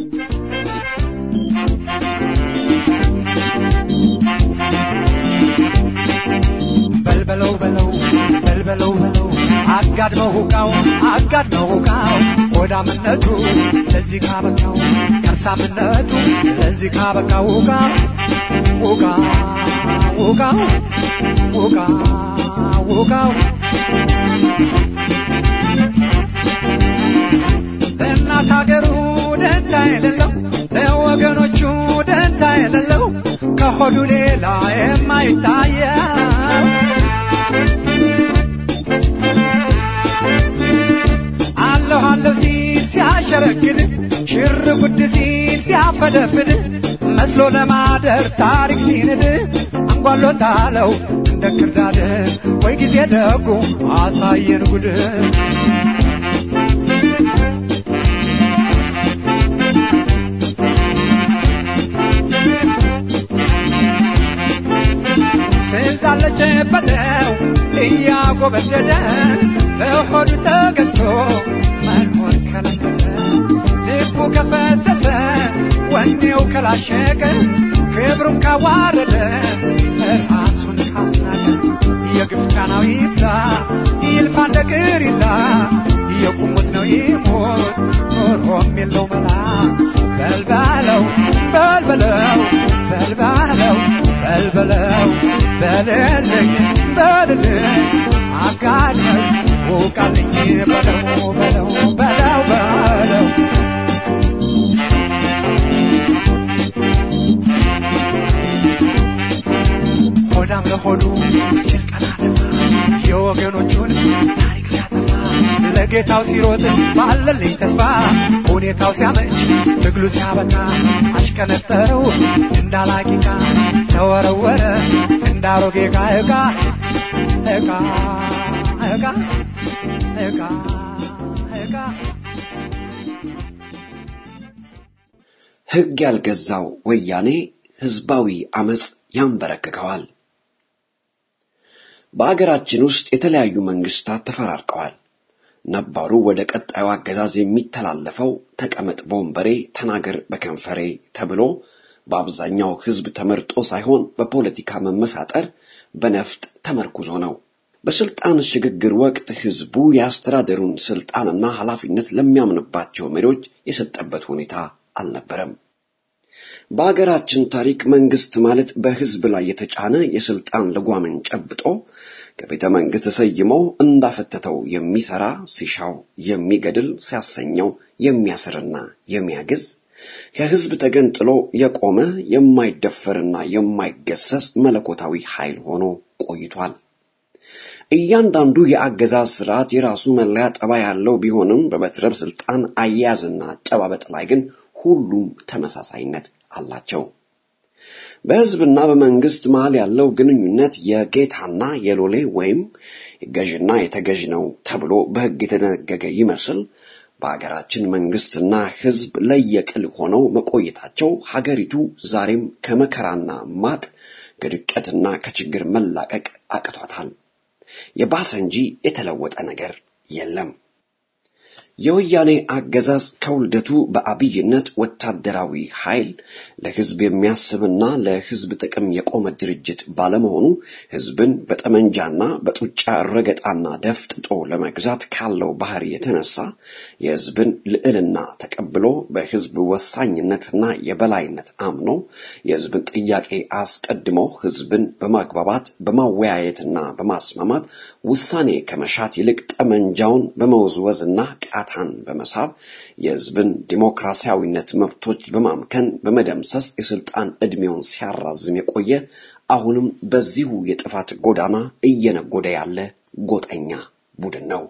በልበለው በለው በልበለው በለው አጋድመው ሁቃው አጋድመው ሁቃው ሆዳምነቱ ለዚህ ካበቃው ከርሳምነቱ ለዚህ ካበቃው ሁቃ ሁቃ ሁቃው ሁቃ ሁቃው ለእናት ሀገሩ ደንታ የሌለው ለወገኖቹ ደንታ የሌለው ከሆዱ ሌላ የማይታየው አለሁ አለሁ ሲል ሲያሸረግድ ሽር ጉድ ሲል ሲያፈደፍድ መስሎ ለማደር ታሪክ ሲንድ አንጓሎታለው እንደ ክርዳድ ወይ ጊዜ ደጉ አሳየን ጉድ ስልጣን ለጨበጠው እያጎበደደ በሆዱ ተገዝቶ መኖር ከለከለ ልቡ ከፈሰሰ ወኔው ከላሸቀ ክብሩን ካዋረደ ራሱን ካስናቀ የግፍ ቃናው ይብዛ ይልፋ እንደ ቅሪላ የቁሙት ነው ይሞት ኖሮም የለው መላ በልበለው በልበለው በልበለው በልበለው በልልኝ በልልኝ አጋድመው ውቃልኝ በለው በለው በለው በለው ሆዳም ለሆዱ ሲል ቀና ደፋ የወገኖቹን ታሪክ ሲያጠፋ ለጌታው ሲሮጥ ባለልኝ ተስፋ ሁኔታው ሲያመች ትግሉ ሲያበቃ አሽቀነጠረው እንዳላቂቃ ተወረወረ እንደ አሮጌ ዕቃ ዕቃ ዕቃ ዕቃ ዕቃ ዕቃ ሕግ ያልገዛው ወያኔ ሕዝባዊ አመፅ ያንበረክከዋል። በአገራችን ውስጥ የተለያዩ መንግስታት ተፈራርቀዋል። ነባሩ ወደ ቀጣዩ አገዛዝ የሚተላለፈው ተቀመጥ በወንበሬ ተናገር በከንፈሬ ተብሎ በአብዛኛው ሕዝብ ተመርጦ ሳይሆን በፖለቲካ መመሳጠር በነፍጥ ተመርኩዞ ነው። በስልጣን ሽግግር ወቅት ሕዝቡ የአስተዳደሩን ስልጣንና ኃላፊነት ለሚያምንባቸው መሪዎች የሰጠበት ሁኔታ አልነበረም። በአገራችን ታሪክ መንግስት ማለት በህዝብ ላይ የተጫነ የስልጣን ልጓምን ጨብጦ ከቤተ መንግስት ተሰይሞ እንዳፈተተው የሚሰራ ሲሻው የሚገድል ሲያሰኘው የሚያስርና የሚያግዝ ከህዝብ ተገንጥሎ የቆመ የማይደፈርና የማይገሰስ መለኮታዊ ኃይል ሆኖ ቆይቷል። እያንዳንዱ የአገዛዝ ስርዓት የራሱ መለያ ጠባይ ያለው ቢሆንም በበትረ ስልጣን አያያዝና አጨባበጥ ላይ ግን ሁሉም ተመሳሳይነት አላቸው። በህዝብና በመንግስት መሃል ያለው ግንኙነት የጌታና የሎሌ ወይም የገዥና የተገዥ ነው ተብሎ በህግ የተደነገገ ይመስል በሀገራችን መንግስትና ህዝብ ለየቅል ሆነው መቆየታቸው ሀገሪቱ ዛሬም ከመከራና ማጥ ከድቀትና ከችግር መላቀቅ አቅቷታል። የባሰ እንጂ የተለወጠ ነገር የለም። የወያኔ አገዛዝ ከውልደቱ በአብይነት ወታደራዊ ኃይል ለህዝብ የሚያስብና ለህዝብ ጥቅም የቆመ ድርጅት ባለመሆኑ ህዝብን በጠመንጃና በጡጫ ረገጣና ደፍጥጦ ለመግዛት ካለው ባህሪ የተነሳ የህዝብን ልዕልና ተቀብሎ በህዝብ ወሳኝነትና የበላይነት አምኖ የህዝብን ጥያቄ አስቀድሞ ህዝብን በማግባባት በማወያየትና በማስማማት ውሳኔ ከመሻት ይልቅ ጠመንጃውን በመወዝወዝና ቃታን በመሳብ የህዝብን ዲሞክራሲያዊነት መብቶች በማምከን በመደምሰስ የስልጣን ዕድሜውን ሲያራዝም የቆየ አሁንም በዚሁ የጥፋት ጎዳና እየነጎደ ያለ ጎጠኛ ቡድን ነው።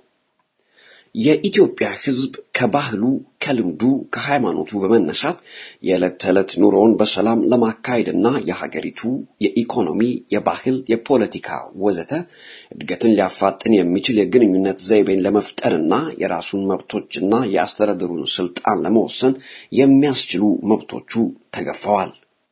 የኢትዮጵያ ህዝብ ከባህሉ፣ ከልምዱ፣ ከሃይማኖቱ በመነሳት የዕለት ተዕለት ኑሮውን በሰላም ለማካሄድና የሀገሪቱ የኢኮኖሚ፣ የባህል፣ የፖለቲካ ወዘተ እድገትን ሊያፋጥን የሚችል የግንኙነት ዘይቤን ለመፍጠርና የራሱን መብቶችና የአስተዳደሩን ስልጣን ለመወሰን የሚያስችሉ መብቶቹ ተገፈዋል።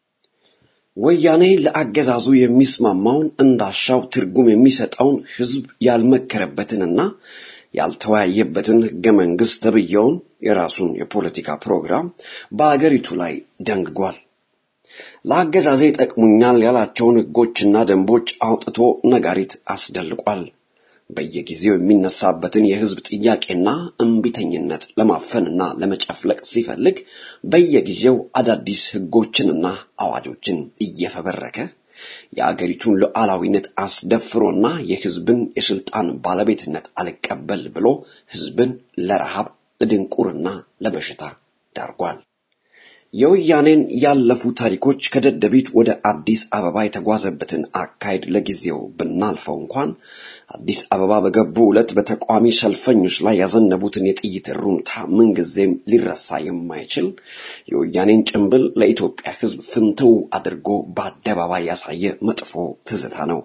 ወያኔ ለአገዛዙ የሚስማማውን እንዳሻው ትርጉም የሚሰጠውን ህዝብ ያልመከረበትንና ያልተወያየበትን ህገ መንግስት ተብየውን የራሱን የፖለቲካ ፕሮግራም በአገሪቱ ላይ ደንግጓል። ለአገዛዜ ጠቅሙኛል ያላቸውን ህጎችና ደንቦች አውጥቶ ነጋሪት አስደልቋል። በየጊዜው የሚነሳበትን የህዝብ ጥያቄና እምቢተኝነት ለማፈንና ለመጨፍለቅ ሲፈልግ በየጊዜው አዳዲስ ህጎችንና አዋጆችን እየፈበረከ የአገሪቱን ሉዓላዊነት አስደፍሮና የህዝብን የስልጣን ባለቤትነት አልቀበል ብሎ ህዝብን ለረሃብ፣ ለድንቁርና፣ ለበሽታ ዳርጓል። የወያኔን ያለፉ ታሪኮች ከደደቢት ወደ አዲስ አበባ የተጓዘበትን አካሄድ ለጊዜው ብናልፈው እንኳን አዲስ አበባ በገቡ ዕለት በተቃዋሚ ሰልፈኞች ላይ ያዘነቡትን የጥይት ሩምታ ምንጊዜም ሊረሳ የማይችል የወያኔን ጭንብል ለኢትዮጵያ ህዝብ ፍንትው አድርጎ በአደባባይ ያሳየ መጥፎ ትዝታ ነው።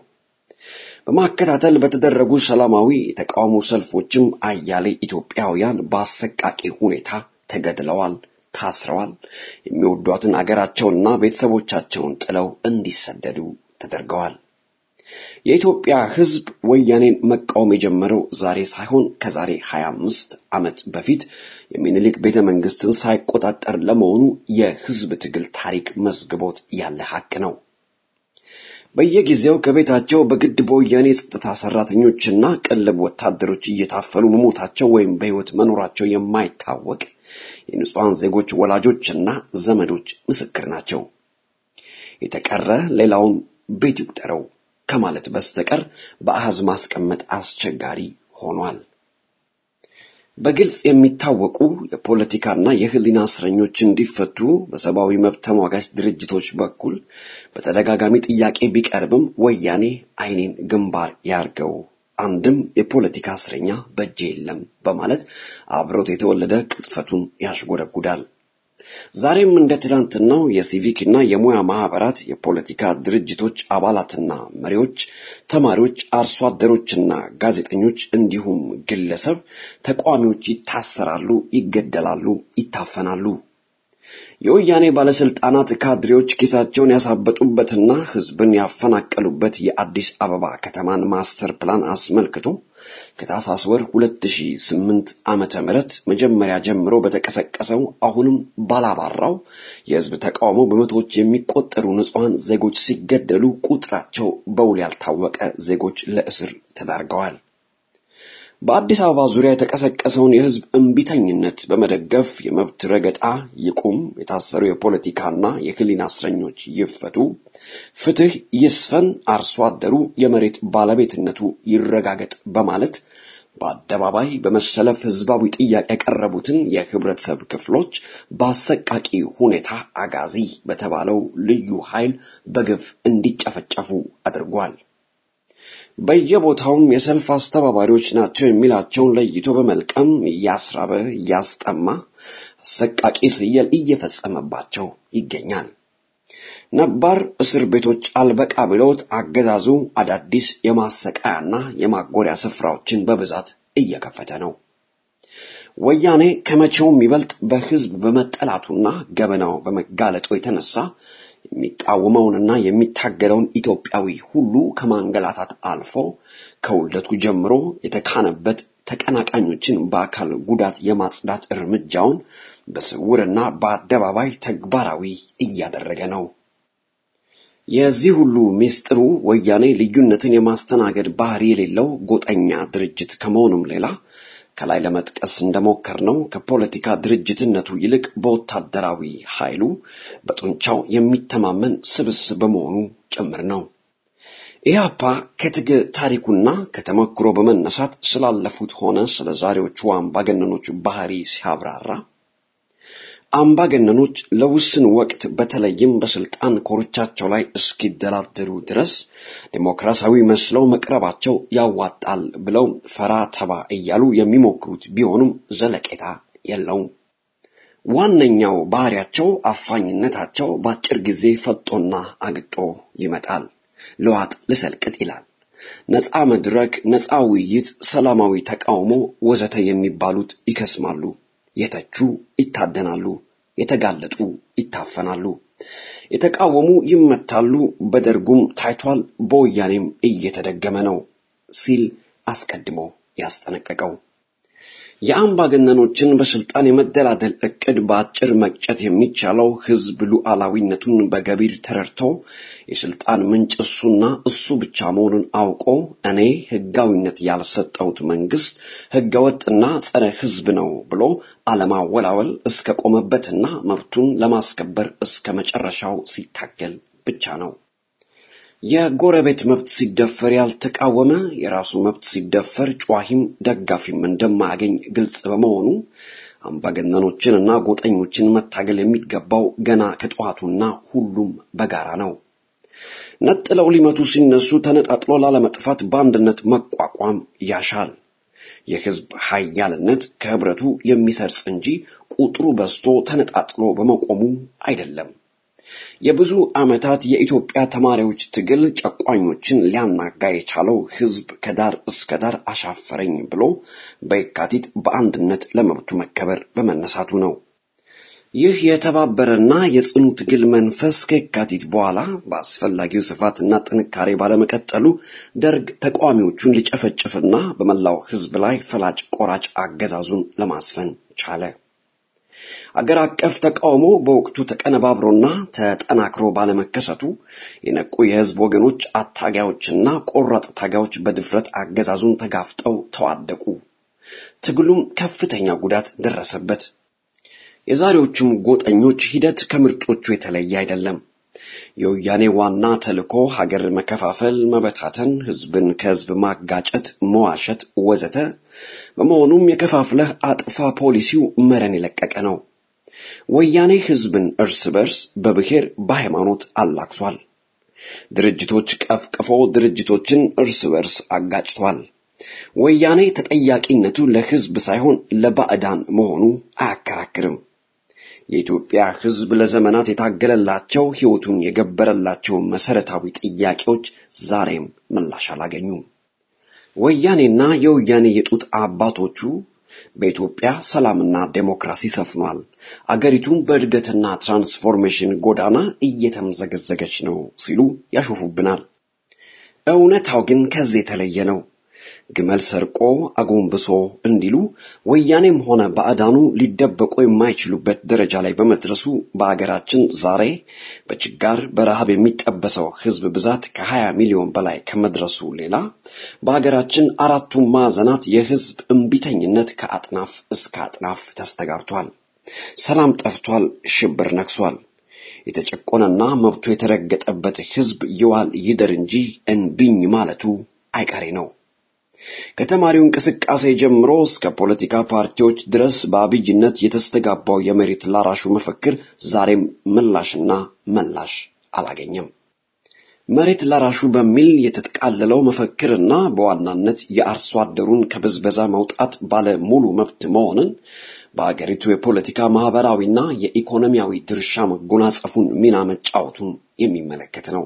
በማከታተል በተደረጉ ሰላማዊ የተቃውሞ ሰልፎችም አያሌ ኢትዮጵያውያን በአሰቃቂ ሁኔታ ተገድለዋል፣ ታስረዋል። የሚወዷትን አገራቸውንና ቤተሰቦቻቸውን ጥለው እንዲሰደዱ ተደርገዋል። የኢትዮጵያ ህዝብ ወያኔን መቃወም የጀመረው ዛሬ ሳይሆን ከዛሬ 25 ዓመት በፊት የሚኒሊክ ቤተ መንግስትን ሳይቆጣጠር ለመሆኑ የህዝብ ትግል ታሪክ መዝግቦት ያለ ሀቅ ነው። በየጊዜው ከቤታቸው በግድ በወያኔ የጸጥታ ሰራተኞችና ቅልብ ወታደሮች እየታፈኑ መሞታቸው ወይም በህይወት መኖራቸው የማይታወቅ የንጹሐን ዜጎች ወላጆችና ዘመዶች ምስክር ናቸው። የተቀረ ሌላውን ቤት ይቁጠረው ከማለት በስተቀር በአሃዝ ማስቀመጥ አስቸጋሪ ሆኗል። በግልጽ የሚታወቁ የፖለቲካና የህሊና እስረኞች እንዲፈቱ በሰብአዊ መብት ተሟጋች ድርጅቶች በኩል በተደጋጋሚ ጥያቄ ቢቀርብም ወያኔ አይኔን ግንባር ያርገው አንድም የፖለቲካ እስረኛ በእጄ የለም በማለት አብሮት የተወለደ ቅጥፈቱን ያሽጎደጉዳል። ዛሬም እንደ ትናንትናው የሲቪክና የሙያ ማህበራት፣ የፖለቲካ ድርጅቶች አባላትና መሪዎች፣ ተማሪዎች፣ አርሶ አደሮችና ጋዜጠኞች እንዲሁም ግለሰብ ተቃዋሚዎች ይታሰራሉ፣ ይገደላሉ፣ ይታፈናሉ። የወያኔ ባለስልጣናት ካድሬዎች ኪሳቸውን ያሳበጡበትና ህዝብን ያፈናቀሉበት የአዲስ አበባ ከተማን ማስተር ፕላን አስመልክቶ ከታህሳስ ወር 2008 ዓመተ ምህረት መጀመሪያ ጀምሮ በተቀሰቀሰው አሁንም ባላባራው የህዝብ ተቃውሞ በመቶዎች የሚቆጠሩ ንጹሐን ዜጎች ሲገደሉ ቁጥራቸው በውል ያልታወቀ ዜጎች ለእስር ተዳርገዋል። በአዲስ አበባ ዙሪያ የተቀሰቀሰውን የህዝብ እምቢተኝነት በመደገፍ የመብት ረገጣ ይቁም፣ የታሰሩ የፖለቲካና የህሊና እስረኞች ይፈቱ፣ ፍትህ ይስፈን፣ አርሶ አደሩ የመሬት ባለቤትነቱ ይረጋገጥ በማለት በአደባባይ በመሰለፍ ህዝባዊ ጥያቄ ያቀረቡትን የህብረተሰብ ክፍሎች በአሰቃቂ ሁኔታ አጋዚ በተባለው ልዩ ኃይል በግፍ እንዲጨፈጨፉ አድርጓል። በየቦታውም የሰልፍ አስተባባሪዎች ናቸው የሚላቸውን ለይቶ በመልቀም እያስራበ እያስጠማ አሰቃቂ ስየል እየፈጸመባቸው ይገኛል። ነባር እስር ቤቶች አልበቃ ብለውት አገዛዙ አዳዲስ የማሰቃያና የማጎሪያ ስፍራዎችን በብዛት እየከፈተ ነው። ወያኔ ከመቼውም ይበልጥ በህዝብ በመጠላቱና ገበናው በመጋለጡ የተነሳ የሚቃወመውንና የሚታገለውን ኢትዮጵያዊ ሁሉ ከማንገላታት አልፎ ከውልደቱ ጀምሮ የተካነበት ተቀናቃኞችን በአካል ጉዳት የማጽዳት እርምጃውን በስውርና በአደባባይ ተግባራዊ እያደረገ ነው። የዚህ ሁሉ ምስጢሩ ወያኔ ልዩነትን የማስተናገድ ባህሪ የሌለው ጎጠኛ ድርጅት ከመሆኑም ሌላ ከላይ ለመጥቀስ እንደሞከርነው ከፖለቲካ ድርጅትነቱ ይልቅ በወታደራዊ ኃይሉ በጡንቻው የሚተማመን ስብስብ በመሆኑ ጭምር ነው። ኢህአፓ ከትግል ታሪኩና ከተሞክሮ በመነሳት ስላለፉት ሆነ ስለ ዛሬዎቹ አምባገነኖች ባህሪ ሲያብራራ አምባገነኖች ለውስን ወቅት በተለይም በስልጣን ኮርቻቸው ላይ እስኪደላደሩ ድረስ ዴሞክራሲያዊ መስለው መቅረባቸው ያዋጣል ብለው ፈራ ተባ እያሉ የሚሞክሩት ቢሆኑም ዘለቄታ የለውም። ዋነኛው ባህሪያቸው አፋኝነታቸው በአጭር ጊዜ ፈጦና አግጦ ይመጣል። ለዋጥ ልሰልቅጥ ይላል። ነፃ መድረክ፣ ነፃ ውይይት፣ ሰላማዊ ተቃውሞ ወዘተ የሚባሉት ይከስማሉ። የተቹ ይታደናሉ፣ የተጋለጡ ይታፈናሉ፣ የተቃወሙ ይመታሉ። በደርጉም ታይቷል፣ በወያኔም እየተደገመ ነው ሲል አስቀድሞ ያስጠነቀቀው የአምባገነኖችን በስልጣን የመደላደል እቅድ በአጭር መቅጨት የሚቻለው ህዝብ ሉዓላዊነቱን በገቢር ተረድቶ የስልጣን ምንጭ እሱና እሱ ብቻ መሆኑን አውቆ እኔ ህጋዊነት ያልሰጠሁት መንግስት ህገወጥና ጸረ ህዝብ ነው ብሎ አለማወላወል እስከ ቆመበትና መብቱን ለማስከበር እስከ መጨረሻው ሲታገል ብቻ ነው። የጎረቤት መብት ሲደፈር ያልተቃወመ የራሱ መብት ሲደፈር ጨዋሂም ደጋፊም እንደማያገኝ ግልጽ በመሆኑ አምባገነኖችንና ጎጠኞችን መታገል የሚገባው ገና ከጠዋቱና ሁሉም በጋራ ነው። ነጥለው ሊመቱ ሲነሱ ተነጣጥሎ ላለመጥፋት በአንድነት መቋቋም ያሻል። የህዝብ ኃያልነት ከህብረቱ የሚሰርጽ እንጂ ቁጥሩ በዝቶ ተነጣጥሎ በመቆሙ አይደለም። የብዙ ዓመታት የኢትዮጵያ ተማሪዎች ትግል ጨቋኞችን ሊያናጋ የቻለው ህዝብ ከዳር እስከ ዳር አሻፈረኝ ብሎ በየካቲት በአንድነት ለመብቱ መከበር በመነሳቱ ነው። ይህ የተባበረና የጽኑ ትግል መንፈስ ከየካቲት በኋላ በአስፈላጊው ስፋትና ጥንካሬ ባለመቀጠሉ ደርግ ተቃዋሚዎቹን ሊጨፈጭፍና በመላው ህዝብ ላይ ፈላጭ ቆራጭ አገዛዙን ለማስፈን ቻለ። አገር አቀፍ ተቃውሞ በወቅቱ ተቀነባብሮና ተጠናክሮ ባለመከሰቱ የነቁ የህዝብ ወገኖች አታጋዮችና ቆራጥ ታጋዮች በድፍረት አገዛዙን ተጋፍጠው ተዋደቁ። ትግሉም ከፍተኛ ጉዳት ደረሰበት። የዛሬዎቹም ጎጠኞች ሂደት ከምርጦቹ የተለየ አይደለም። የወያኔ ዋና ተልእኮ ሀገር መከፋፈል፣ መበታተን፣ ህዝብን ከህዝብ ማጋጨት፣ መዋሸት ወዘተ በመሆኑም የከፋፍለህ አጥፋ ፖሊሲው መረን የለቀቀ ነው። ወያኔ ህዝብን እርስ በርስ በብሔር በሃይማኖት አላክሷል። ድርጅቶች ቀፍቅፎ ድርጅቶችን እርስ በርስ አጋጭቷል። ወያኔ ተጠያቂነቱ ለህዝብ ሳይሆን ለባዕዳን መሆኑ አያከራክርም። የኢትዮጵያ ሕዝብ ለዘመናት የታገለላቸው ሕይወቱን የገበረላቸው መሰረታዊ ጥያቄዎች ዛሬም ምላሽ አላገኙም። ወያኔና የወያኔ የጡት አባቶቹ በኢትዮጵያ ሰላምና ዴሞክራሲ ሰፍኗል፣ አገሪቱን በእድገትና ትራንስፎርሜሽን ጎዳና እየተምዘገዘገች ነው ሲሉ ያሾፉብናል። እውነታው ግን ከዚህ የተለየ ነው። ግመል ሰርቆ አጎንብሶ እንዲሉ ወያኔም ሆነ ባዕዳኑ ሊደበቁ የማይችሉበት ደረጃ ላይ በመድረሱ በአገራችን ዛሬ በችጋር በረሃብ የሚጠበሰው ሕዝብ ብዛት ከ20 ሚሊዮን በላይ ከመድረሱ ሌላ በአገራችን አራቱም ማዕዘናት የሕዝብ እምቢተኝነት ከአጥናፍ እስከ አጥናፍ ተስተጋብቷል። ሰላም ጠፍቷል። ሽብር ነግሷል። የተጨቆነና መብቱ የተረገጠበት ሕዝብ ይዋል ይደር እንጂ እንቢኝ ማለቱ አይቀሬ ነው። ከተማሪው እንቅስቃሴ ጀምሮ እስከ ፖለቲካ ፓርቲዎች ድረስ በአብይነት የተስተጋባው የመሬት ላራሹ መፈክር ዛሬም ምላሽና መላሽ አላገኘም። መሬት ላራሹ በሚል የተጠቃለለው መፈክርና በዋናነት የአርሶ አደሩን ከብዝበዛ መውጣት ባለ ሙሉ መብት መሆንን በአገሪቱ የፖለቲካ ማህበራዊና የኢኮኖሚያዊ ድርሻ መጎናጸፉን ሚና መጫወቱን የሚመለከት ነው።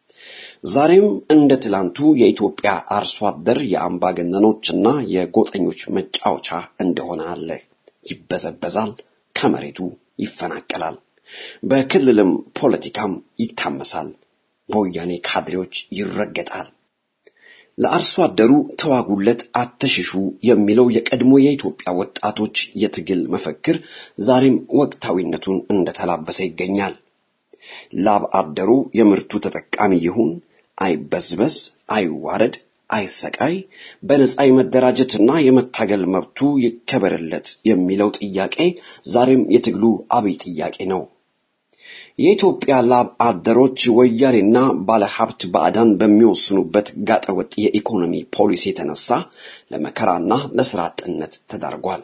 ዛሬም እንደ ትላንቱ የኢትዮጵያ አርሶ አደር የአምባገነኖችና የጎጠኞች መጫወቻ እንደሆነ አለ። ይበዘበዛል፣ ከመሬቱ ይፈናቀላል፣ በክልልም ፖለቲካም ይታመሳል፣ በወያኔ ካድሬዎች ይረገጣል። ለአርሶ አደሩ ተዋጉለት፣ አትሽሹ የሚለው የቀድሞ የኢትዮጵያ ወጣቶች የትግል መፈክር ዛሬም ወቅታዊነቱን እንደተላበሰ ይገኛል። ላብ አደሩ የምርቱ ተጠቃሚ ይሁን፣ አይበዝበዝ፣ አይዋረድ፣ አይሰቃይ፣ በነፃ የመደራጀትና የመታገል መብቱ ይከበርለት የሚለው ጥያቄ ዛሬም የትግሉ አብይ ጥያቄ ነው። የኢትዮጵያ ላብ አደሮች ወያኔና ባለሀብት ባዕዳን በሚወስኑበት ጋጠወጥ የኢኮኖሚ ፖሊሲ የተነሳ ለመከራና ለስራ አጥነት ተዳርጓል።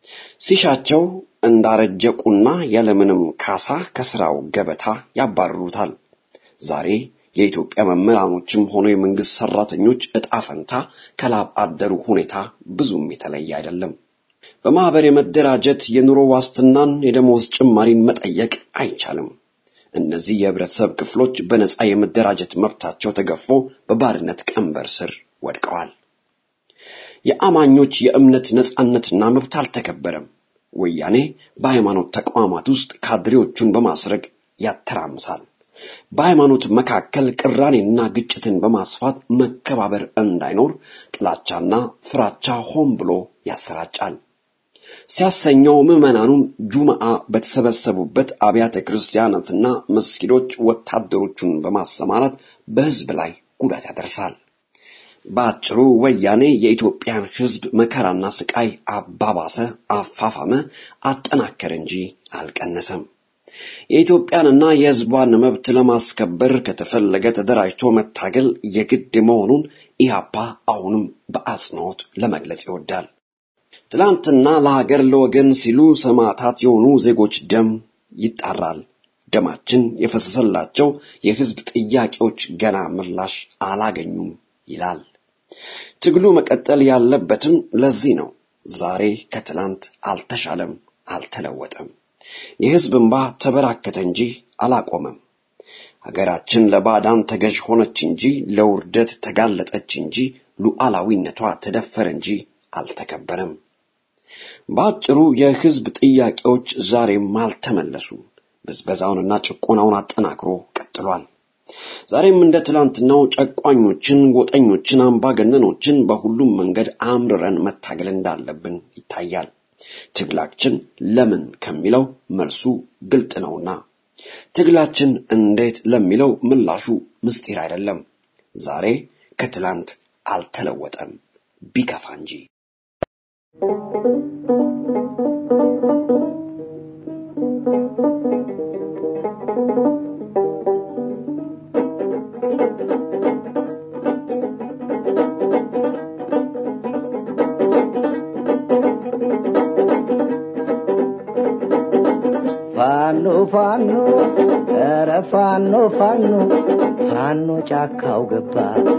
ሲሻቸው እንዳረጀ ቁና ያለምንም ካሳ ከስራው ገበታ ያባርሩታል። ዛሬ የኢትዮጵያ መምህራኖችም ሆነ የመንግስት ሰራተኞች እጣ ፈንታ ከላብ አደሩ ሁኔታ ብዙም የተለየ አይደለም። በማህበር የመደራጀት የኑሮ ዋስትናን፣ የደሞዝ ጭማሪን መጠየቅ አይቻልም። እነዚህ የህብረተሰብ ክፍሎች በነፃ የመደራጀት መብታቸው ተገፎ በባርነት ቀንበር ስር ወድቀዋል። የአማኞች የእምነት ነፃነትና መብት አልተከበረም። ወያኔ በሃይማኖት ተቋማት ውስጥ ካድሬዎቹን በማስረግ ያተራምሳል። በሃይማኖት መካከል ቅራኔና ግጭትን በማስፋት መከባበር እንዳይኖር ጥላቻና ፍራቻ ሆን ብሎ ያሰራጫል። ሲያሰኘው ምዕመናኑን ጁምዓ በተሰበሰቡበት አብያተ ክርስቲያናትና መስጊዶች ወታደሮቹን በማሰማራት በህዝብ ላይ ጉዳት ያደርሳል። በአጭሩ ወያኔ የኢትዮጵያን ህዝብ መከራና ስቃይ አባባሰ፣ አፋፋመ፣ አጠናከረ እንጂ አልቀነሰም። የኢትዮጵያንና የህዝቧን መብት ለማስከበር ከተፈለገ ተደራጅቶ መታገል የግድ መሆኑን ኢህአፓ አሁንም በአጽንኦት ለመግለጽ ይወዳል። ትላንትና ለሀገር ለወገን ሲሉ ሰማዕታት የሆኑ ዜጎች ደም ይጣራል። ደማችን የፈሰሰላቸው የህዝብ ጥያቄዎች ገና ምላሽ አላገኙም ይላል። ትግሉ መቀጠል ያለበትም ለዚህ ነው። ዛሬ ከትላንት አልተሻለም፣ አልተለወጠም። የህዝብ እንባ ተበራከተ እንጂ አላቆመም። ሀገራችን ለባዕዳን ተገዥ ሆነች እንጂ ለውርደት ተጋለጠች እንጂ ሉዓላዊነቷ ተደፈረ እንጂ አልተከበረም። በአጭሩ የህዝብ ጥያቄዎች ዛሬም አልተመለሱም። ብዝበዛውንና ጭቆናውን አጠናክሮ ቀጥሏል። ዛሬም እንደ ትላንትናው ጨቋኞችን፣ ጎጠኞችን፣ አምባገነኖችን በሁሉም መንገድ አምርረን መታገል እንዳለብን ይታያል። ትግላችን ለምን ከሚለው መልሱ ግልጥ ነውና፣ ትግላችን እንዴት ለሚለው ምላሹ ምስጢር አይደለም። ዛሬ ከትላንት አልተለወጠም ቢከፋ እንጂ። ፋኖ ፋኖ ኧረ ፋኖ ፋኖ ፋኖ ጫካው ገባ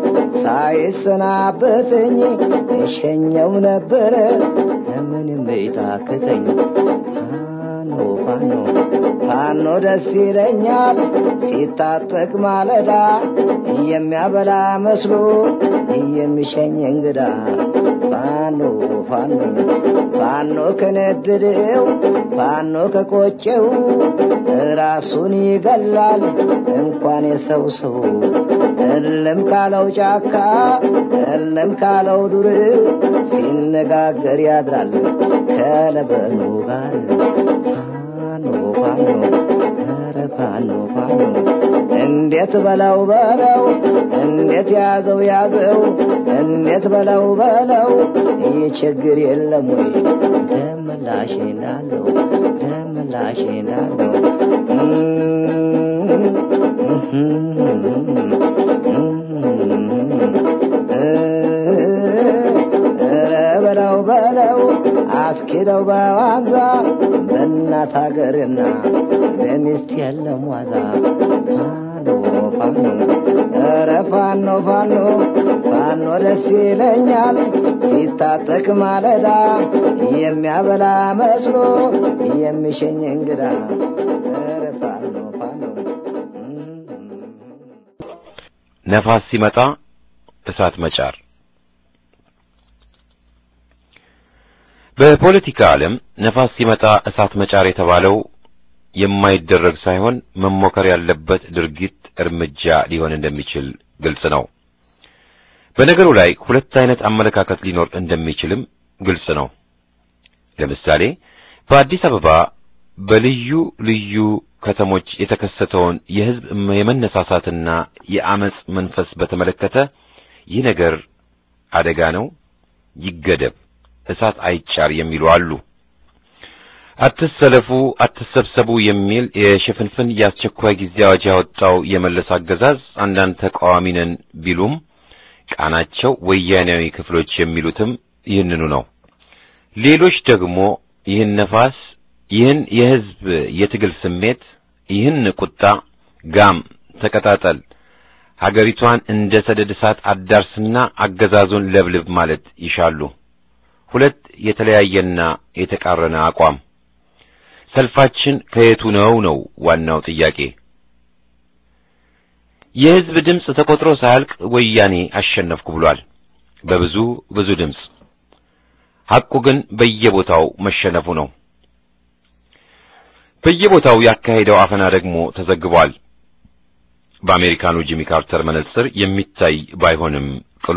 ሳይሰናበተኝ እሸኘው ነበረ ምንም ቤታክተኝ ፋኖ ፋኖ ፋኖ ደስ ይለኛል ሲታጠቅ ማለዳ የሚያበላ መስሎ የሚሸኝ እንግዳ ፋኖ ፋኖ ፋኖ ከነደደው ፋኖ ከቆጨው ራሱን ይገላል እንኳን የሰው ሰው እልም ካለው ጫካ እልም ካለው ዱር ሲነጋገር ያድራል ከለበኑ ጋር ፋኖ ፋኖ ኧረ ፋኖ ፋኖ እንዴት በለው በለው እንዴት ያዘው ያዘው እንዴት በለው በለው ይህ ችግር የለም ወይ ደምላሽ ናለው ደምላሽ ናለው ኧረ በለው በለው አስኪደው በዋዛ በእናት ሀገርና በሚስት የለም ዋዛ ፋኖ ፋኖ ኧረ ፋኖ ፋኖ ፋኖ ደስ ይለኛል ሲታጠቅ ማለዳ የሚያበላ መስሎ የሚሸኝ እንግዳ ኧረ ፋኖ ፋኖ ነፋስ ሲመጣ እሳት መጫር በፖለቲካ ዓለም ነፋስ ሲመጣ እሳት መጫር የተባለው የማይደረግ ሳይሆን መሞከር ያለበት ድርጊት እርምጃ ሊሆን እንደሚችል ግልጽ ነው። በነገሩ ላይ ሁለት አይነት አመለካከት ሊኖር እንደሚችልም ግልጽ ነው። ለምሳሌ በአዲስ አበባ በልዩ ልዩ ከተሞች የተከሰተውን የሕዝብ የመነሳሳትና የአመጽ መንፈስ በተመለከተ ይህ ነገር አደጋ ነው፣ ይገደብ፣ እሳት አይጫር የሚሉ አሉ። አትሰለፉ፣ አትሰብሰቡ የሚል የሽፍንፍን የአስቸኳይ ጊዜ አዋጅ ያወጣው የመለስ አገዛዝ አንዳንድ ተቃዋሚ ነን ቢሉም ቃናቸው ወያኔያዊ ክፍሎች የሚሉትም ይህንኑ ነው። ሌሎች ደግሞ ይህን ነፋስ፣ ይህን የሕዝብ የትግል ስሜት፣ ይህን ቁጣ ጋም ተቀጣጠል፣ ሀገሪቷን እንደ ሰደድ እሳት አዳርስና አገዛዙን ለብልብ ማለት ይሻሉ። ሁለት የተለያየና የተቃረነ አቋም። ሰልፋችን ከየቱ ነው ነው ዋናው ጥያቄ። የሕዝብ ድምፅ ተቆጥሮ ሳያልቅ ወያኔ አሸነፍኩ ብሏል፣ በብዙ ብዙ ድምፅ። ሐቁ ግን በየቦታው መሸነፉ ነው። በየቦታው ያካሄደው አፈና ደግሞ ተዘግቧል። በአሜሪካኑ ጂሚ ካርተር መነጽር የሚታይ ባይሆንም ቅሉ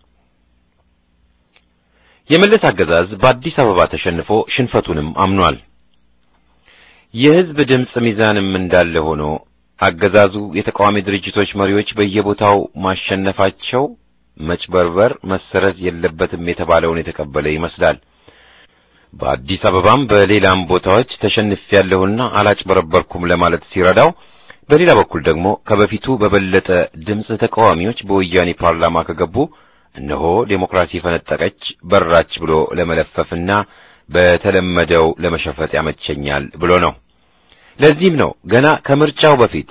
የመለስ አገዛዝ በአዲስ አበባ ተሸንፎ ሽንፈቱንም አምኗል። የሕዝብ ድምፅ ሚዛንም እንዳለ ሆኖ አገዛዙ የተቃዋሚ ድርጅቶች መሪዎች በየቦታው ማሸነፋቸው መጭበርበር፣ መሰረዝ የለበትም የተባለውን የተቀበለ ይመስላል። በአዲስ አበባም በሌላም ቦታዎች ተሸንፌያለሁና አላጭበረበርኩም ለማለት ሲረዳው፣ በሌላ በኩል ደግሞ ከበፊቱ በበለጠ ድምፅ ተቃዋሚዎች በወያኔ ፓርላማ ከገቡ እነሆ ዴሞክራሲ ፈነጠቀች በራች ብሎ ለመለፈፍና በተለመደው ለመሸፈት ያመቸኛል ብሎ ነው። ለዚህም ነው ገና ከምርጫው በፊት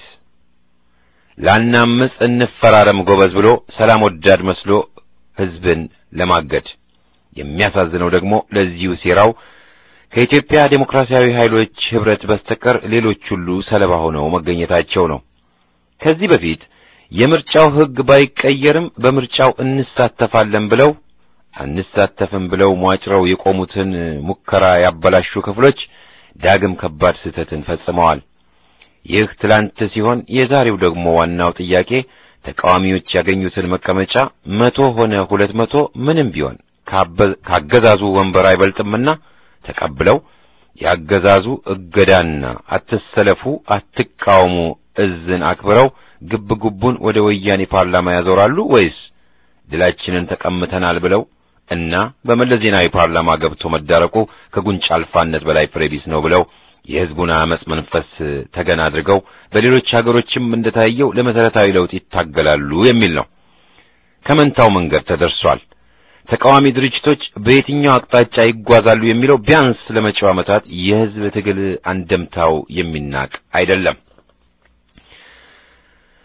ላናምፅ እንፈራረም ጎበዝ ብሎ ሰላም ወዳድ መስሎ ሕዝብን ለማገድ። የሚያሳዝነው ደግሞ ለዚሁ ሴራው ከኢትዮጵያ ዴሞክራሲያዊ ኃይሎች ኅብረት በስተቀር ሌሎች ሁሉ ሰለባ ሆነው መገኘታቸው ነው። ከዚህ በፊት የምርጫው ሕግ ባይቀየርም በምርጫው እንሳተፋለን ብለው አንሳተፍም ብለው ሟጭረው የቆሙትን ሙከራ ያበላሹ ክፍሎች ዳግም ከባድ ስህተትን ፈጽመዋል። ይህ ትላንት ሲሆን የዛሬው ደግሞ ዋናው ጥያቄ ተቃዋሚዎች ያገኙትን መቀመጫ መቶ ሆነ ሁለት መቶ ምንም ቢሆን ካገዛዙ ወንበር አይበልጥምና ተቀብለው ያገዛዙ እገዳና አትሰለፉ፣ አትቃወሙ እዝን አክብረው ግብ ግቡን ወደ ወያኔ ፓርላማ ያዞራሉ ወይስ ድላችንን ተቀምተናል ብለው እና በመለስ ዜናዊ ፓርላማ ገብቶ መዳረቁ ከጉንጭ አልፋነት በላይ ፍሬቢስ ነው ብለው የሕዝቡን አመጽ መንፈስ ተገን አድርገው በሌሎች ሀገሮችም እንደታየው ለመሰረታዊ ለውጥ ይታገላሉ የሚል ነው። ከመንታው መንገድ ተደርሷል። ተቃዋሚ ድርጅቶች በየትኛው አቅጣጫ ይጓዛሉ የሚለው ቢያንስ ለመጪው ዓመታት የሕዝብ ትግል አንደምታው የሚናቅ አይደለም።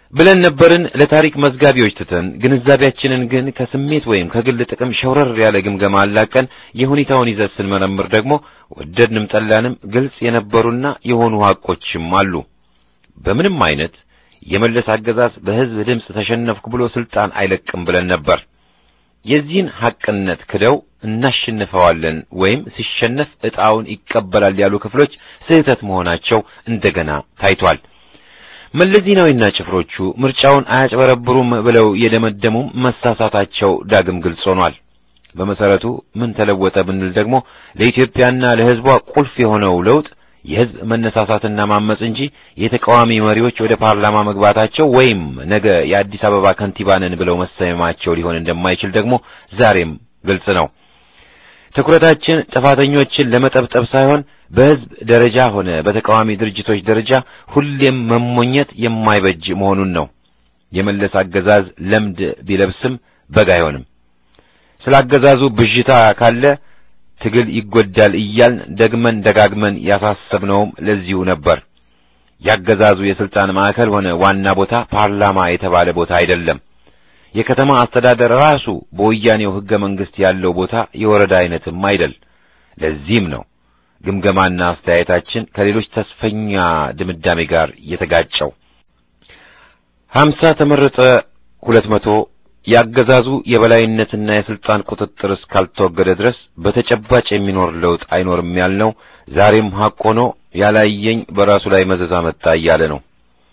ብለን ነበርን ለታሪክ መዝጋቢዎች ትተን ግንዛቤያችንን ግን ከስሜት ወይም ከግል ጥቅም ሸውረር ያለ ግምገማ አላቀን የሁኔታውን ይዘት ስንመረምር ደግሞ ወደድንም ጠላንም ግልጽ የነበሩና የሆኑ ሐቆችም አሉ። በምንም አይነት የመለስ አገዛዝ በሕዝብ ድምፅ ተሸነፍኩ ብሎ ስልጣን አይለቅም ብለን ነበር። የዚህን ሐቅነት ክደው እናሸንፈዋለን ወይም ሲሸነፍ ዕጣውን ይቀበላል ያሉ ክፍሎች ስህተት መሆናቸው እንደገና ታይቷል። መለስ ዜናዊና ጭፍሮቹ ምርጫውን አያጭበረብሩም ብለው የደመደሙም መሳሳታቸው ዳግም ግልጽ ሆኗል። በመሰረቱ ምን ተለወጠ ብንል ደግሞ ለኢትዮጵያና ለሕዝቧ ቁልፍ የሆነው ለውጥ የሕዝብ መነሳሳትና ማመጽ እንጂ የተቃዋሚ መሪዎች ወደ ፓርላማ መግባታቸው ወይም ነገ የአዲስ አበባ ከንቲባ ነን ብለው መሰየማቸው ሊሆን እንደማይችል ደግሞ ዛሬም ግልጽ ነው። ትኩረታችን ጥፋተኞችን ለመጠብጠብ ሳይሆን በሕዝብ ደረጃ ሆነ በተቃዋሚ ድርጅቶች ደረጃ ሁሌም መሞኘት የማይበጅ መሆኑን ነው። የመለስ አገዛዝ ለምድ ቢለብስም በግ አይሆንም። ስለ አገዛዙ ብዥታ ካለ ትግል ይጎዳል እያልን ደግመን ደጋግመን ያሳሰብነውም ለዚሁ ነበር። ያገዛዙ የስልጣን ማዕከል ሆነ ዋና ቦታ ፓርላማ የተባለ ቦታ አይደለም። የከተማ አስተዳደር ራሱ በወያኔው ሕገ መንግሥት ያለው ቦታ የወረዳ አይነትም አይደል። ለዚህም ነው ግምገማና አስተያየታችን ከሌሎች ተስፈኛ ድምዳሜ ጋር የተጋጨው። ሀምሳ ተመረጠ ሁለት መቶ ያገዛዙ የበላይነትና የስልጣን ቁጥጥር እስካልተወገደ ድረስ በተጨባጭ የሚኖር ለውጥ አይኖርም ያልነው ዛሬም ሐቅ ሆኖ ያላየኝ በራሱ ላይ መዘዝ አመጣ እያለ ነው።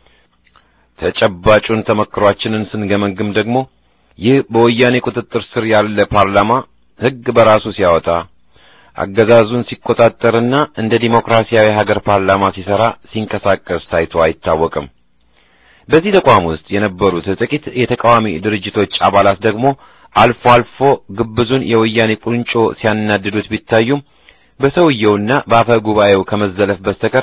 ተጨባጩን ተመክሯችንን ስንገመግም ደግሞ ይህ በወያኔ ቁጥጥር ስር ያለ ፓርላማ ሕግ በራሱ ሲያወጣ አገዛዙን ሲቆጣጠርና እንደ ዲሞክራሲያዊ ሀገር ፓርላማ ሲሰራ ሲንቀሳቀስ ታይቶ አይታወቅም። በዚህ ተቋም ውስጥ የነበሩት ጥቂት የተቃዋሚ ድርጅቶች አባላት ደግሞ አልፎ አልፎ ግብዙን የወያኔ ቁንጮ ሲያናድዱት ቢታዩም በሰውየውና በአፈ ጉባኤው ከመዘለፍ በስተቀር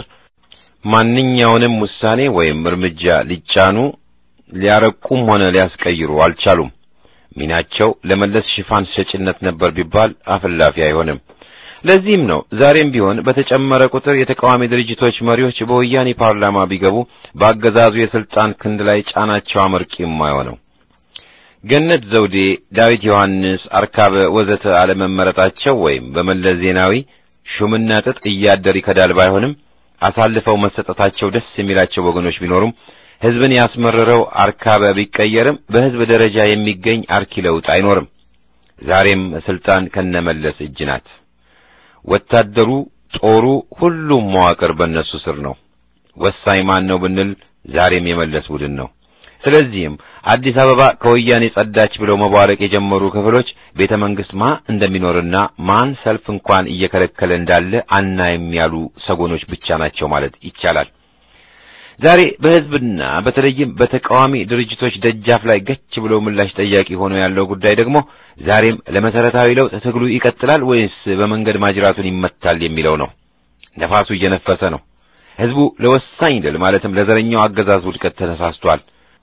ማንኛውንም ውሳኔ ወይም እርምጃ ሊጫኑ ሊያረቁም ሆነ ሊያስቀይሩ አልቻሉም። ሚናቸው ለመለስ ሽፋን ሰጭነት ነበር ቢባል አፍላፊ አይሆንም። ለዚህም ነው ዛሬም ቢሆን በተጨመረ ቁጥር የተቃዋሚ ድርጅቶች መሪዎች በወያኔ ፓርላማ ቢገቡ በአገዛዙ የስልጣን ክንድ ላይ ጫናቸው አመርቂ የማይሆነው። ገነት ዘውዴ፣ ዳዊት ዮሐንስ፣ አርካበ ወዘተ አለመመረጣቸው ወይም በመለስ ዜናዊ ሹምና ጥጥ እያደር ይከዳል ባይሆንም አሳልፈው መሰጠታቸው ደስ የሚላቸው ወገኖች ቢኖሩም ሕዝብን ያስመረረው አርካበ ቢቀየርም በሕዝብ ደረጃ የሚገኝ አርኪ ለውጥ አይኖርም። ዛሬም ስልጣን ከነመለስ እጅ ናት። ወታደሩ፣ ጦሩ፣ ሁሉም መዋቅር በእነሱ ስር ነው። ወሳኝ ማን ነው ብንል ዛሬም የመለስ ቡድን ነው። ስለዚህም አዲስ አበባ ከወያኔ ጸዳች ብለው መቧለቅ የጀመሩ ክፍሎች ቤተ መንግስት ማ እንደሚኖርና ማን ሰልፍ እንኳን እየከለከለ እንዳለ አናይም ያሉ ሰጎኖች ብቻ ናቸው ማለት ይቻላል። ዛሬ በሕዝብና በተለይም በተቃዋሚ ድርጅቶች ደጃፍ ላይ ገች ብሎ ምላሽ ጠያቂ ሆኖ ያለው ጉዳይ ደግሞ ዛሬም ለመሰረታዊ ለውጥ ትግሉ ይቀጥላል ወይስ በመንገድ ማጅራቱን ይመታል የሚለው ነው። ነፋሱ እየነፈሰ ነው። ሕዝቡ ለወሳኝ ድል ማለትም ለዘረኛው አገዛዝ ውድቀት ተነሳስቷል።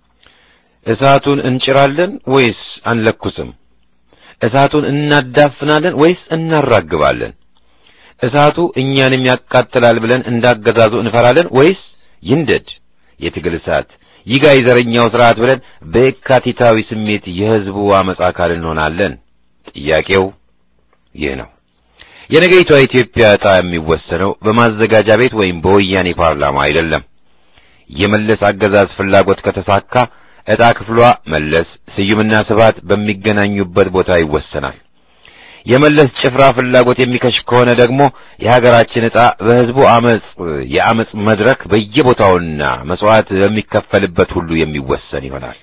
እሳቱን እንጭራለን ወይስ አንለኩስም? እሳቱን እናዳፍናለን ወይስ እናራግባለን? እሳቱ እኛንም ያቃጥላል ብለን እንዳገዛዙ እንፈራለን ወይስ ይንደድ የትግል እሳት ይጋይ ዘረኛው ስርዓት ብለን በየካቲታዊ ስሜት የሕዝቡ አመጻ አካል እንሆናለን? ጥያቄው ይህ ነው። የነገይቷ ኢትዮጵያ ዕጣ የሚወሰነው በማዘጋጃ ቤት ወይም በወያኔ ፓርላማ አይደለም። የመለስ አገዛዝ ፍላጎት ከተሳካ ዕጣ ክፍሏ መለስ፣ ስዩምና ስብሐት በሚገናኙበት ቦታ ይወሰናል። የመለስ ጭፍራ ፍላጎት የሚከሽፍ ከሆነ ደግሞ የሀገራችን ዕጣ በሕዝቡ አመጽ የአመጽ መድረክ በየቦታውና መስዋዕት በሚከፈልበት ሁሉ የሚወሰን ይሆናል።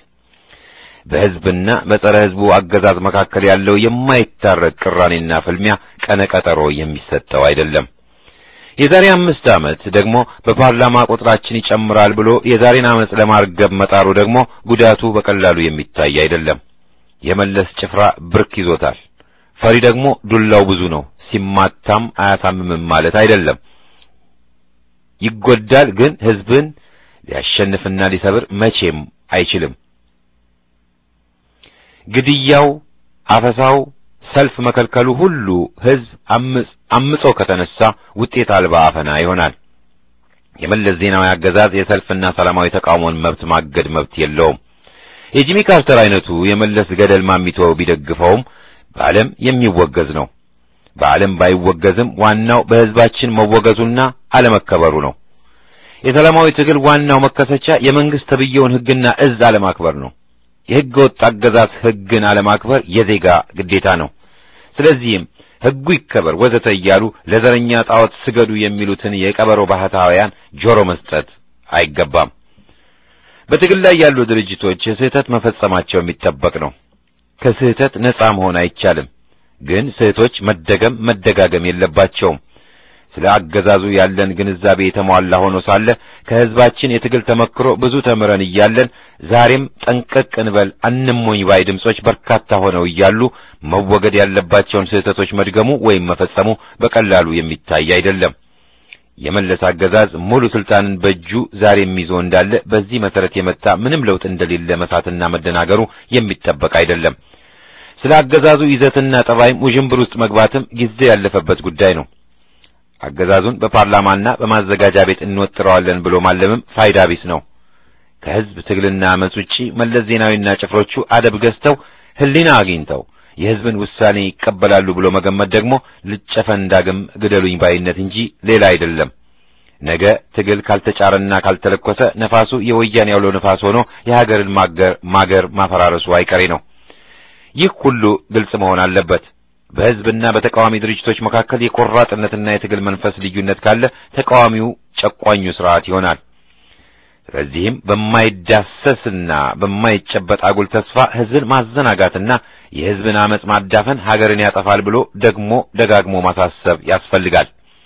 በሕዝብና በጸረ ሕዝቡ አገዛዝ መካከል ያለው የማይታረቅ ቅራኔና ፍልሚያ ቀነ ቀጠሮ የሚሰጠው አይደለም። የዛሬ አምስት ዓመት ደግሞ በፓርላማ ቁጥራችን ይጨምራል ብሎ የዛሬን ዓመፅ ለማርገብ መጣሩ ደግሞ ጉዳቱ በቀላሉ የሚታይ አይደለም። የመለስ ጭፍራ ብርክ ይዞታል። ፈሪ ደግሞ ዱላው ብዙ ነው። ሲማታም አያሳምምም ማለት አይደለም። ይጎዳል፣ ግን ሕዝብን ሊያሸንፍና ሊሰብር መቼም አይችልም። ግድያው፣ አፈሳው፣ ሰልፍ መከልከሉ ሁሉ ሕዝብ አምጾ ከተነሳ ውጤት አልባ አፈና ይሆናል። የመለስ ዜናዊ አገዛዝ የሰልፍና ሰላማዊ ተቃውሞን መብት ማገድ መብት የለውም። የጂሚ ካርተር አይነቱ የመለስ ገደል ማሚቶ ቢደግፈውም በዓለም የሚወገዝ ነው። በዓለም ባይወገዝም ዋናው በሕዝባችን መወገዙና አለመከበሩ ነው። የሰላማዊ ትግል ዋናው መከሰቻ የመንግስት ተብዬውን ሕግና እዝ አለማክበር ነው። የሕገ ወጥ አገዛዝ ሕግን አለማክበር የዜጋ ግዴታ ነው። ስለዚህም ሕጉ ይከበር ወዘተ እያሉ ለዘረኛ ጣዖት ስገዱ የሚሉትን የቀበሮ ባህታውያን ጆሮ መስጠት አይገባም። በትግል ላይ ያሉ ድርጅቶች ስህተት መፈጸማቸው የሚጠበቅ ነው። ከስህተት ነጻ መሆን አይቻልም። ግን ስህቶች መደገም መደጋገም የለባቸውም። ስለ አገዛዙ ያለን ግንዛቤ የተሟላ ሆኖ ሳለ ከሕዝባችን የትግል ተመክሮ ብዙ ተምረን እያለን ዛሬም ጠንቀቅ እንበል አንሞኝ ባይ ድምጾች በርካታ ሆነው እያሉ መወገድ ያለባቸውን ስህተቶች መድገሙ ወይም መፈጸሙ በቀላሉ የሚታይ አይደለም። የመለስ አገዛዝ ሙሉ ስልጣንን በእጁ ዛሬም ይዞ እንዳለ በዚህ መሰረት የመጣ ምንም ለውጥ እንደሌለ መሳትና መደናገሩ የሚጠበቅ አይደለም። ስለ አገዛዙ ይዘትና ጠባይም ውዥንብር ውስጥ መግባትም ጊዜ ያለፈበት ጉዳይ ነው። አገዛዙን በፓርላማና በማዘጋጃ ቤት እንወጥረዋለን ብሎ ማለምም ፋይዳ ቢስ ነው። ከሕዝብ ትግልና አመፅ ውጪ መለስ ዜናዊና ጭፍሮቹ አደብ ገዝተው ሕሊና አግኝተው የሕዝብን ውሳኔ ይቀበላሉ ብሎ መገመት ደግሞ ልጨፈን ዳግም ግደሉኝ ባይነት እንጂ ሌላ አይደለም። ነገ ትግል ካልተጫረና ካልተለኮሰ ነፋሱ የወያኔ ያውሎ ነፋስ ሆኖ የሀገርን ማገር ማገር ማፈራረሱ አይቀሬ ነው። ይህ ሁሉ ግልጽ መሆን አለበት። በሕዝብና በተቃዋሚ ድርጅቶች መካከል የቆራጥነትና የትግል መንፈስ ልዩነት ካለ ተቃዋሚው ጨቋኙ ስርዓት ይሆናል። ስለዚህም በማይዳሰስና በማይጨበጥ አጉል ተስፋ ሕዝብን ማዘናጋትና የሕዝብን አመጽ ማዳፈን ሀገርን ያጠፋል ብሎ ደግሞ ደጋግሞ ማሳሰብ ያስፈልጋል።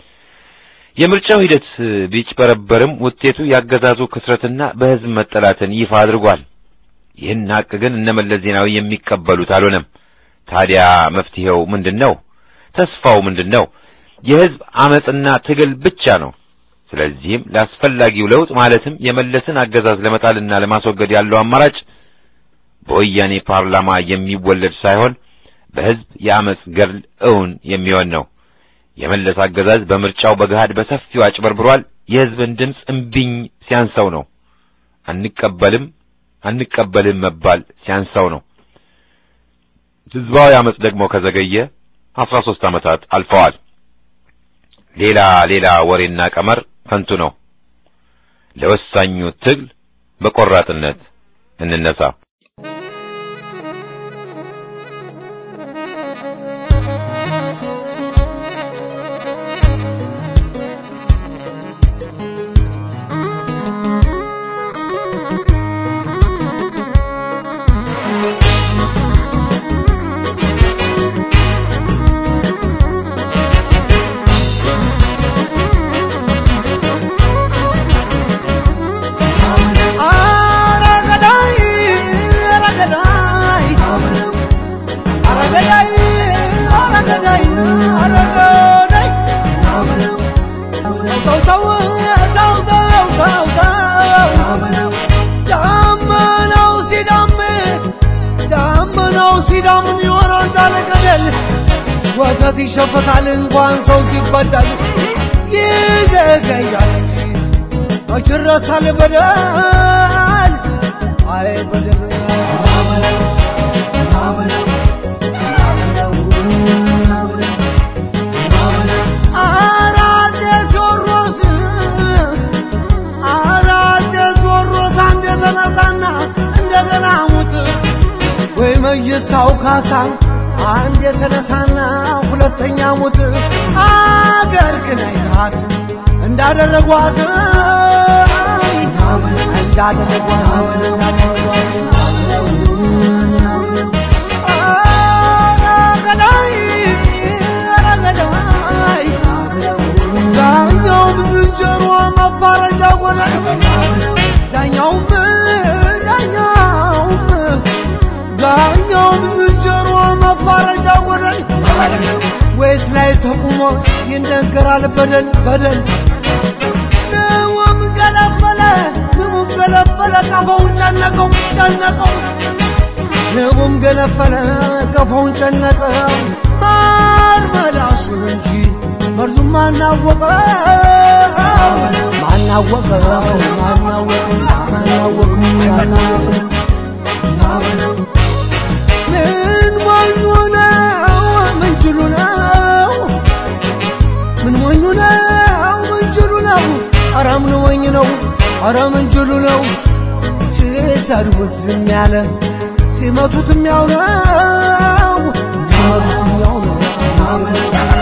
የምርጫው ሂደት ቢጭበረበርም ውጤቱ ያገዛዙ ክስረትና በሕዝብ መጠላትን ይፋ አድርጓል። ይህን ሀቅ ግን እነመለስ ዜናዊ የሚቀበሉት አልሆነም። ታዲያ መፍትሄው ምንድን ነው? ተስፋው ምንድን ነው? የሕዝብ አመጽና ትግል ብቻ ነው። ስለዚህም ለአስፈላጊው ለውጥ ማለትም የመለስን አገዛዝ ለመጣልና ለማስወገድ ያለው አማራጭ በወያኔ ፓርላማ የሚወለድ ሳይሆን በሕዝብ የአመጽ ገድል እውን የሚሆን ነው። የመለስ አገዛዝ በምርጫው በገሃድ በሰፊው አጭበርብሯል። የሕዝብን ድምፅ እምቢኝ ሲያንሰው ነው። አንቀበልም አንቀበልም መባል ሲያንሰው ነው። ሕዝባዊ አመጽ ደግሞ ከዘገየ አስራ ሦስት ዓመታት አልፈዋል። ሌላ ሌላ ወሬና ቀመር ከንቱ ነው። ለወሳኙ ትግል በቆራጥነት እንነሳ። ወተት ይሸፈታል እንኳን ሰው ሲበዳል ይዘገያል እንጂ መች ይረሳል በደል አይ በደል አራቴ ቴዎድሮስ አራቴ ቴዎድሮስ አንድ የተነሳና እንደገና ሙት ወይ መይሳው ካሳ አንድ የተነሳና ሁለተኛ ሙት አገር ግን አይታት እንዳደረጓት እንዳደረጓት ዳኛውም ዝንጀሮ መፋረጃ ሆነ ዳኛውም ዳኛውም ዳኛውም ዝንጀሮ መፋረጃ ወደል ወይት ላይ ተቁሞ ይነገራል በደል በደል ንውም ገለፈለ ንቡም ገለፈለ ቀፎውን ጨነቀው ጨነቀው ንቡም ገለፈለ ቀፎውን ጨነቀው ማር መላሱን እንጂ መርዙም ማናወቀው ማና ማናወቀው ማናወቀው ማናወቀው ማናወቀው ምን ሞኙ ነው ምንጅሉ ነው ምን ሞኙ ነው ምንጅሉ ነው ኧረ ምን ሞኝ ነው ኧረ ምንጅሉ ነው ሲሰድቡት ዝም ያለ ሲመቱትም ያው ነው ሲመቱትም ያው ነው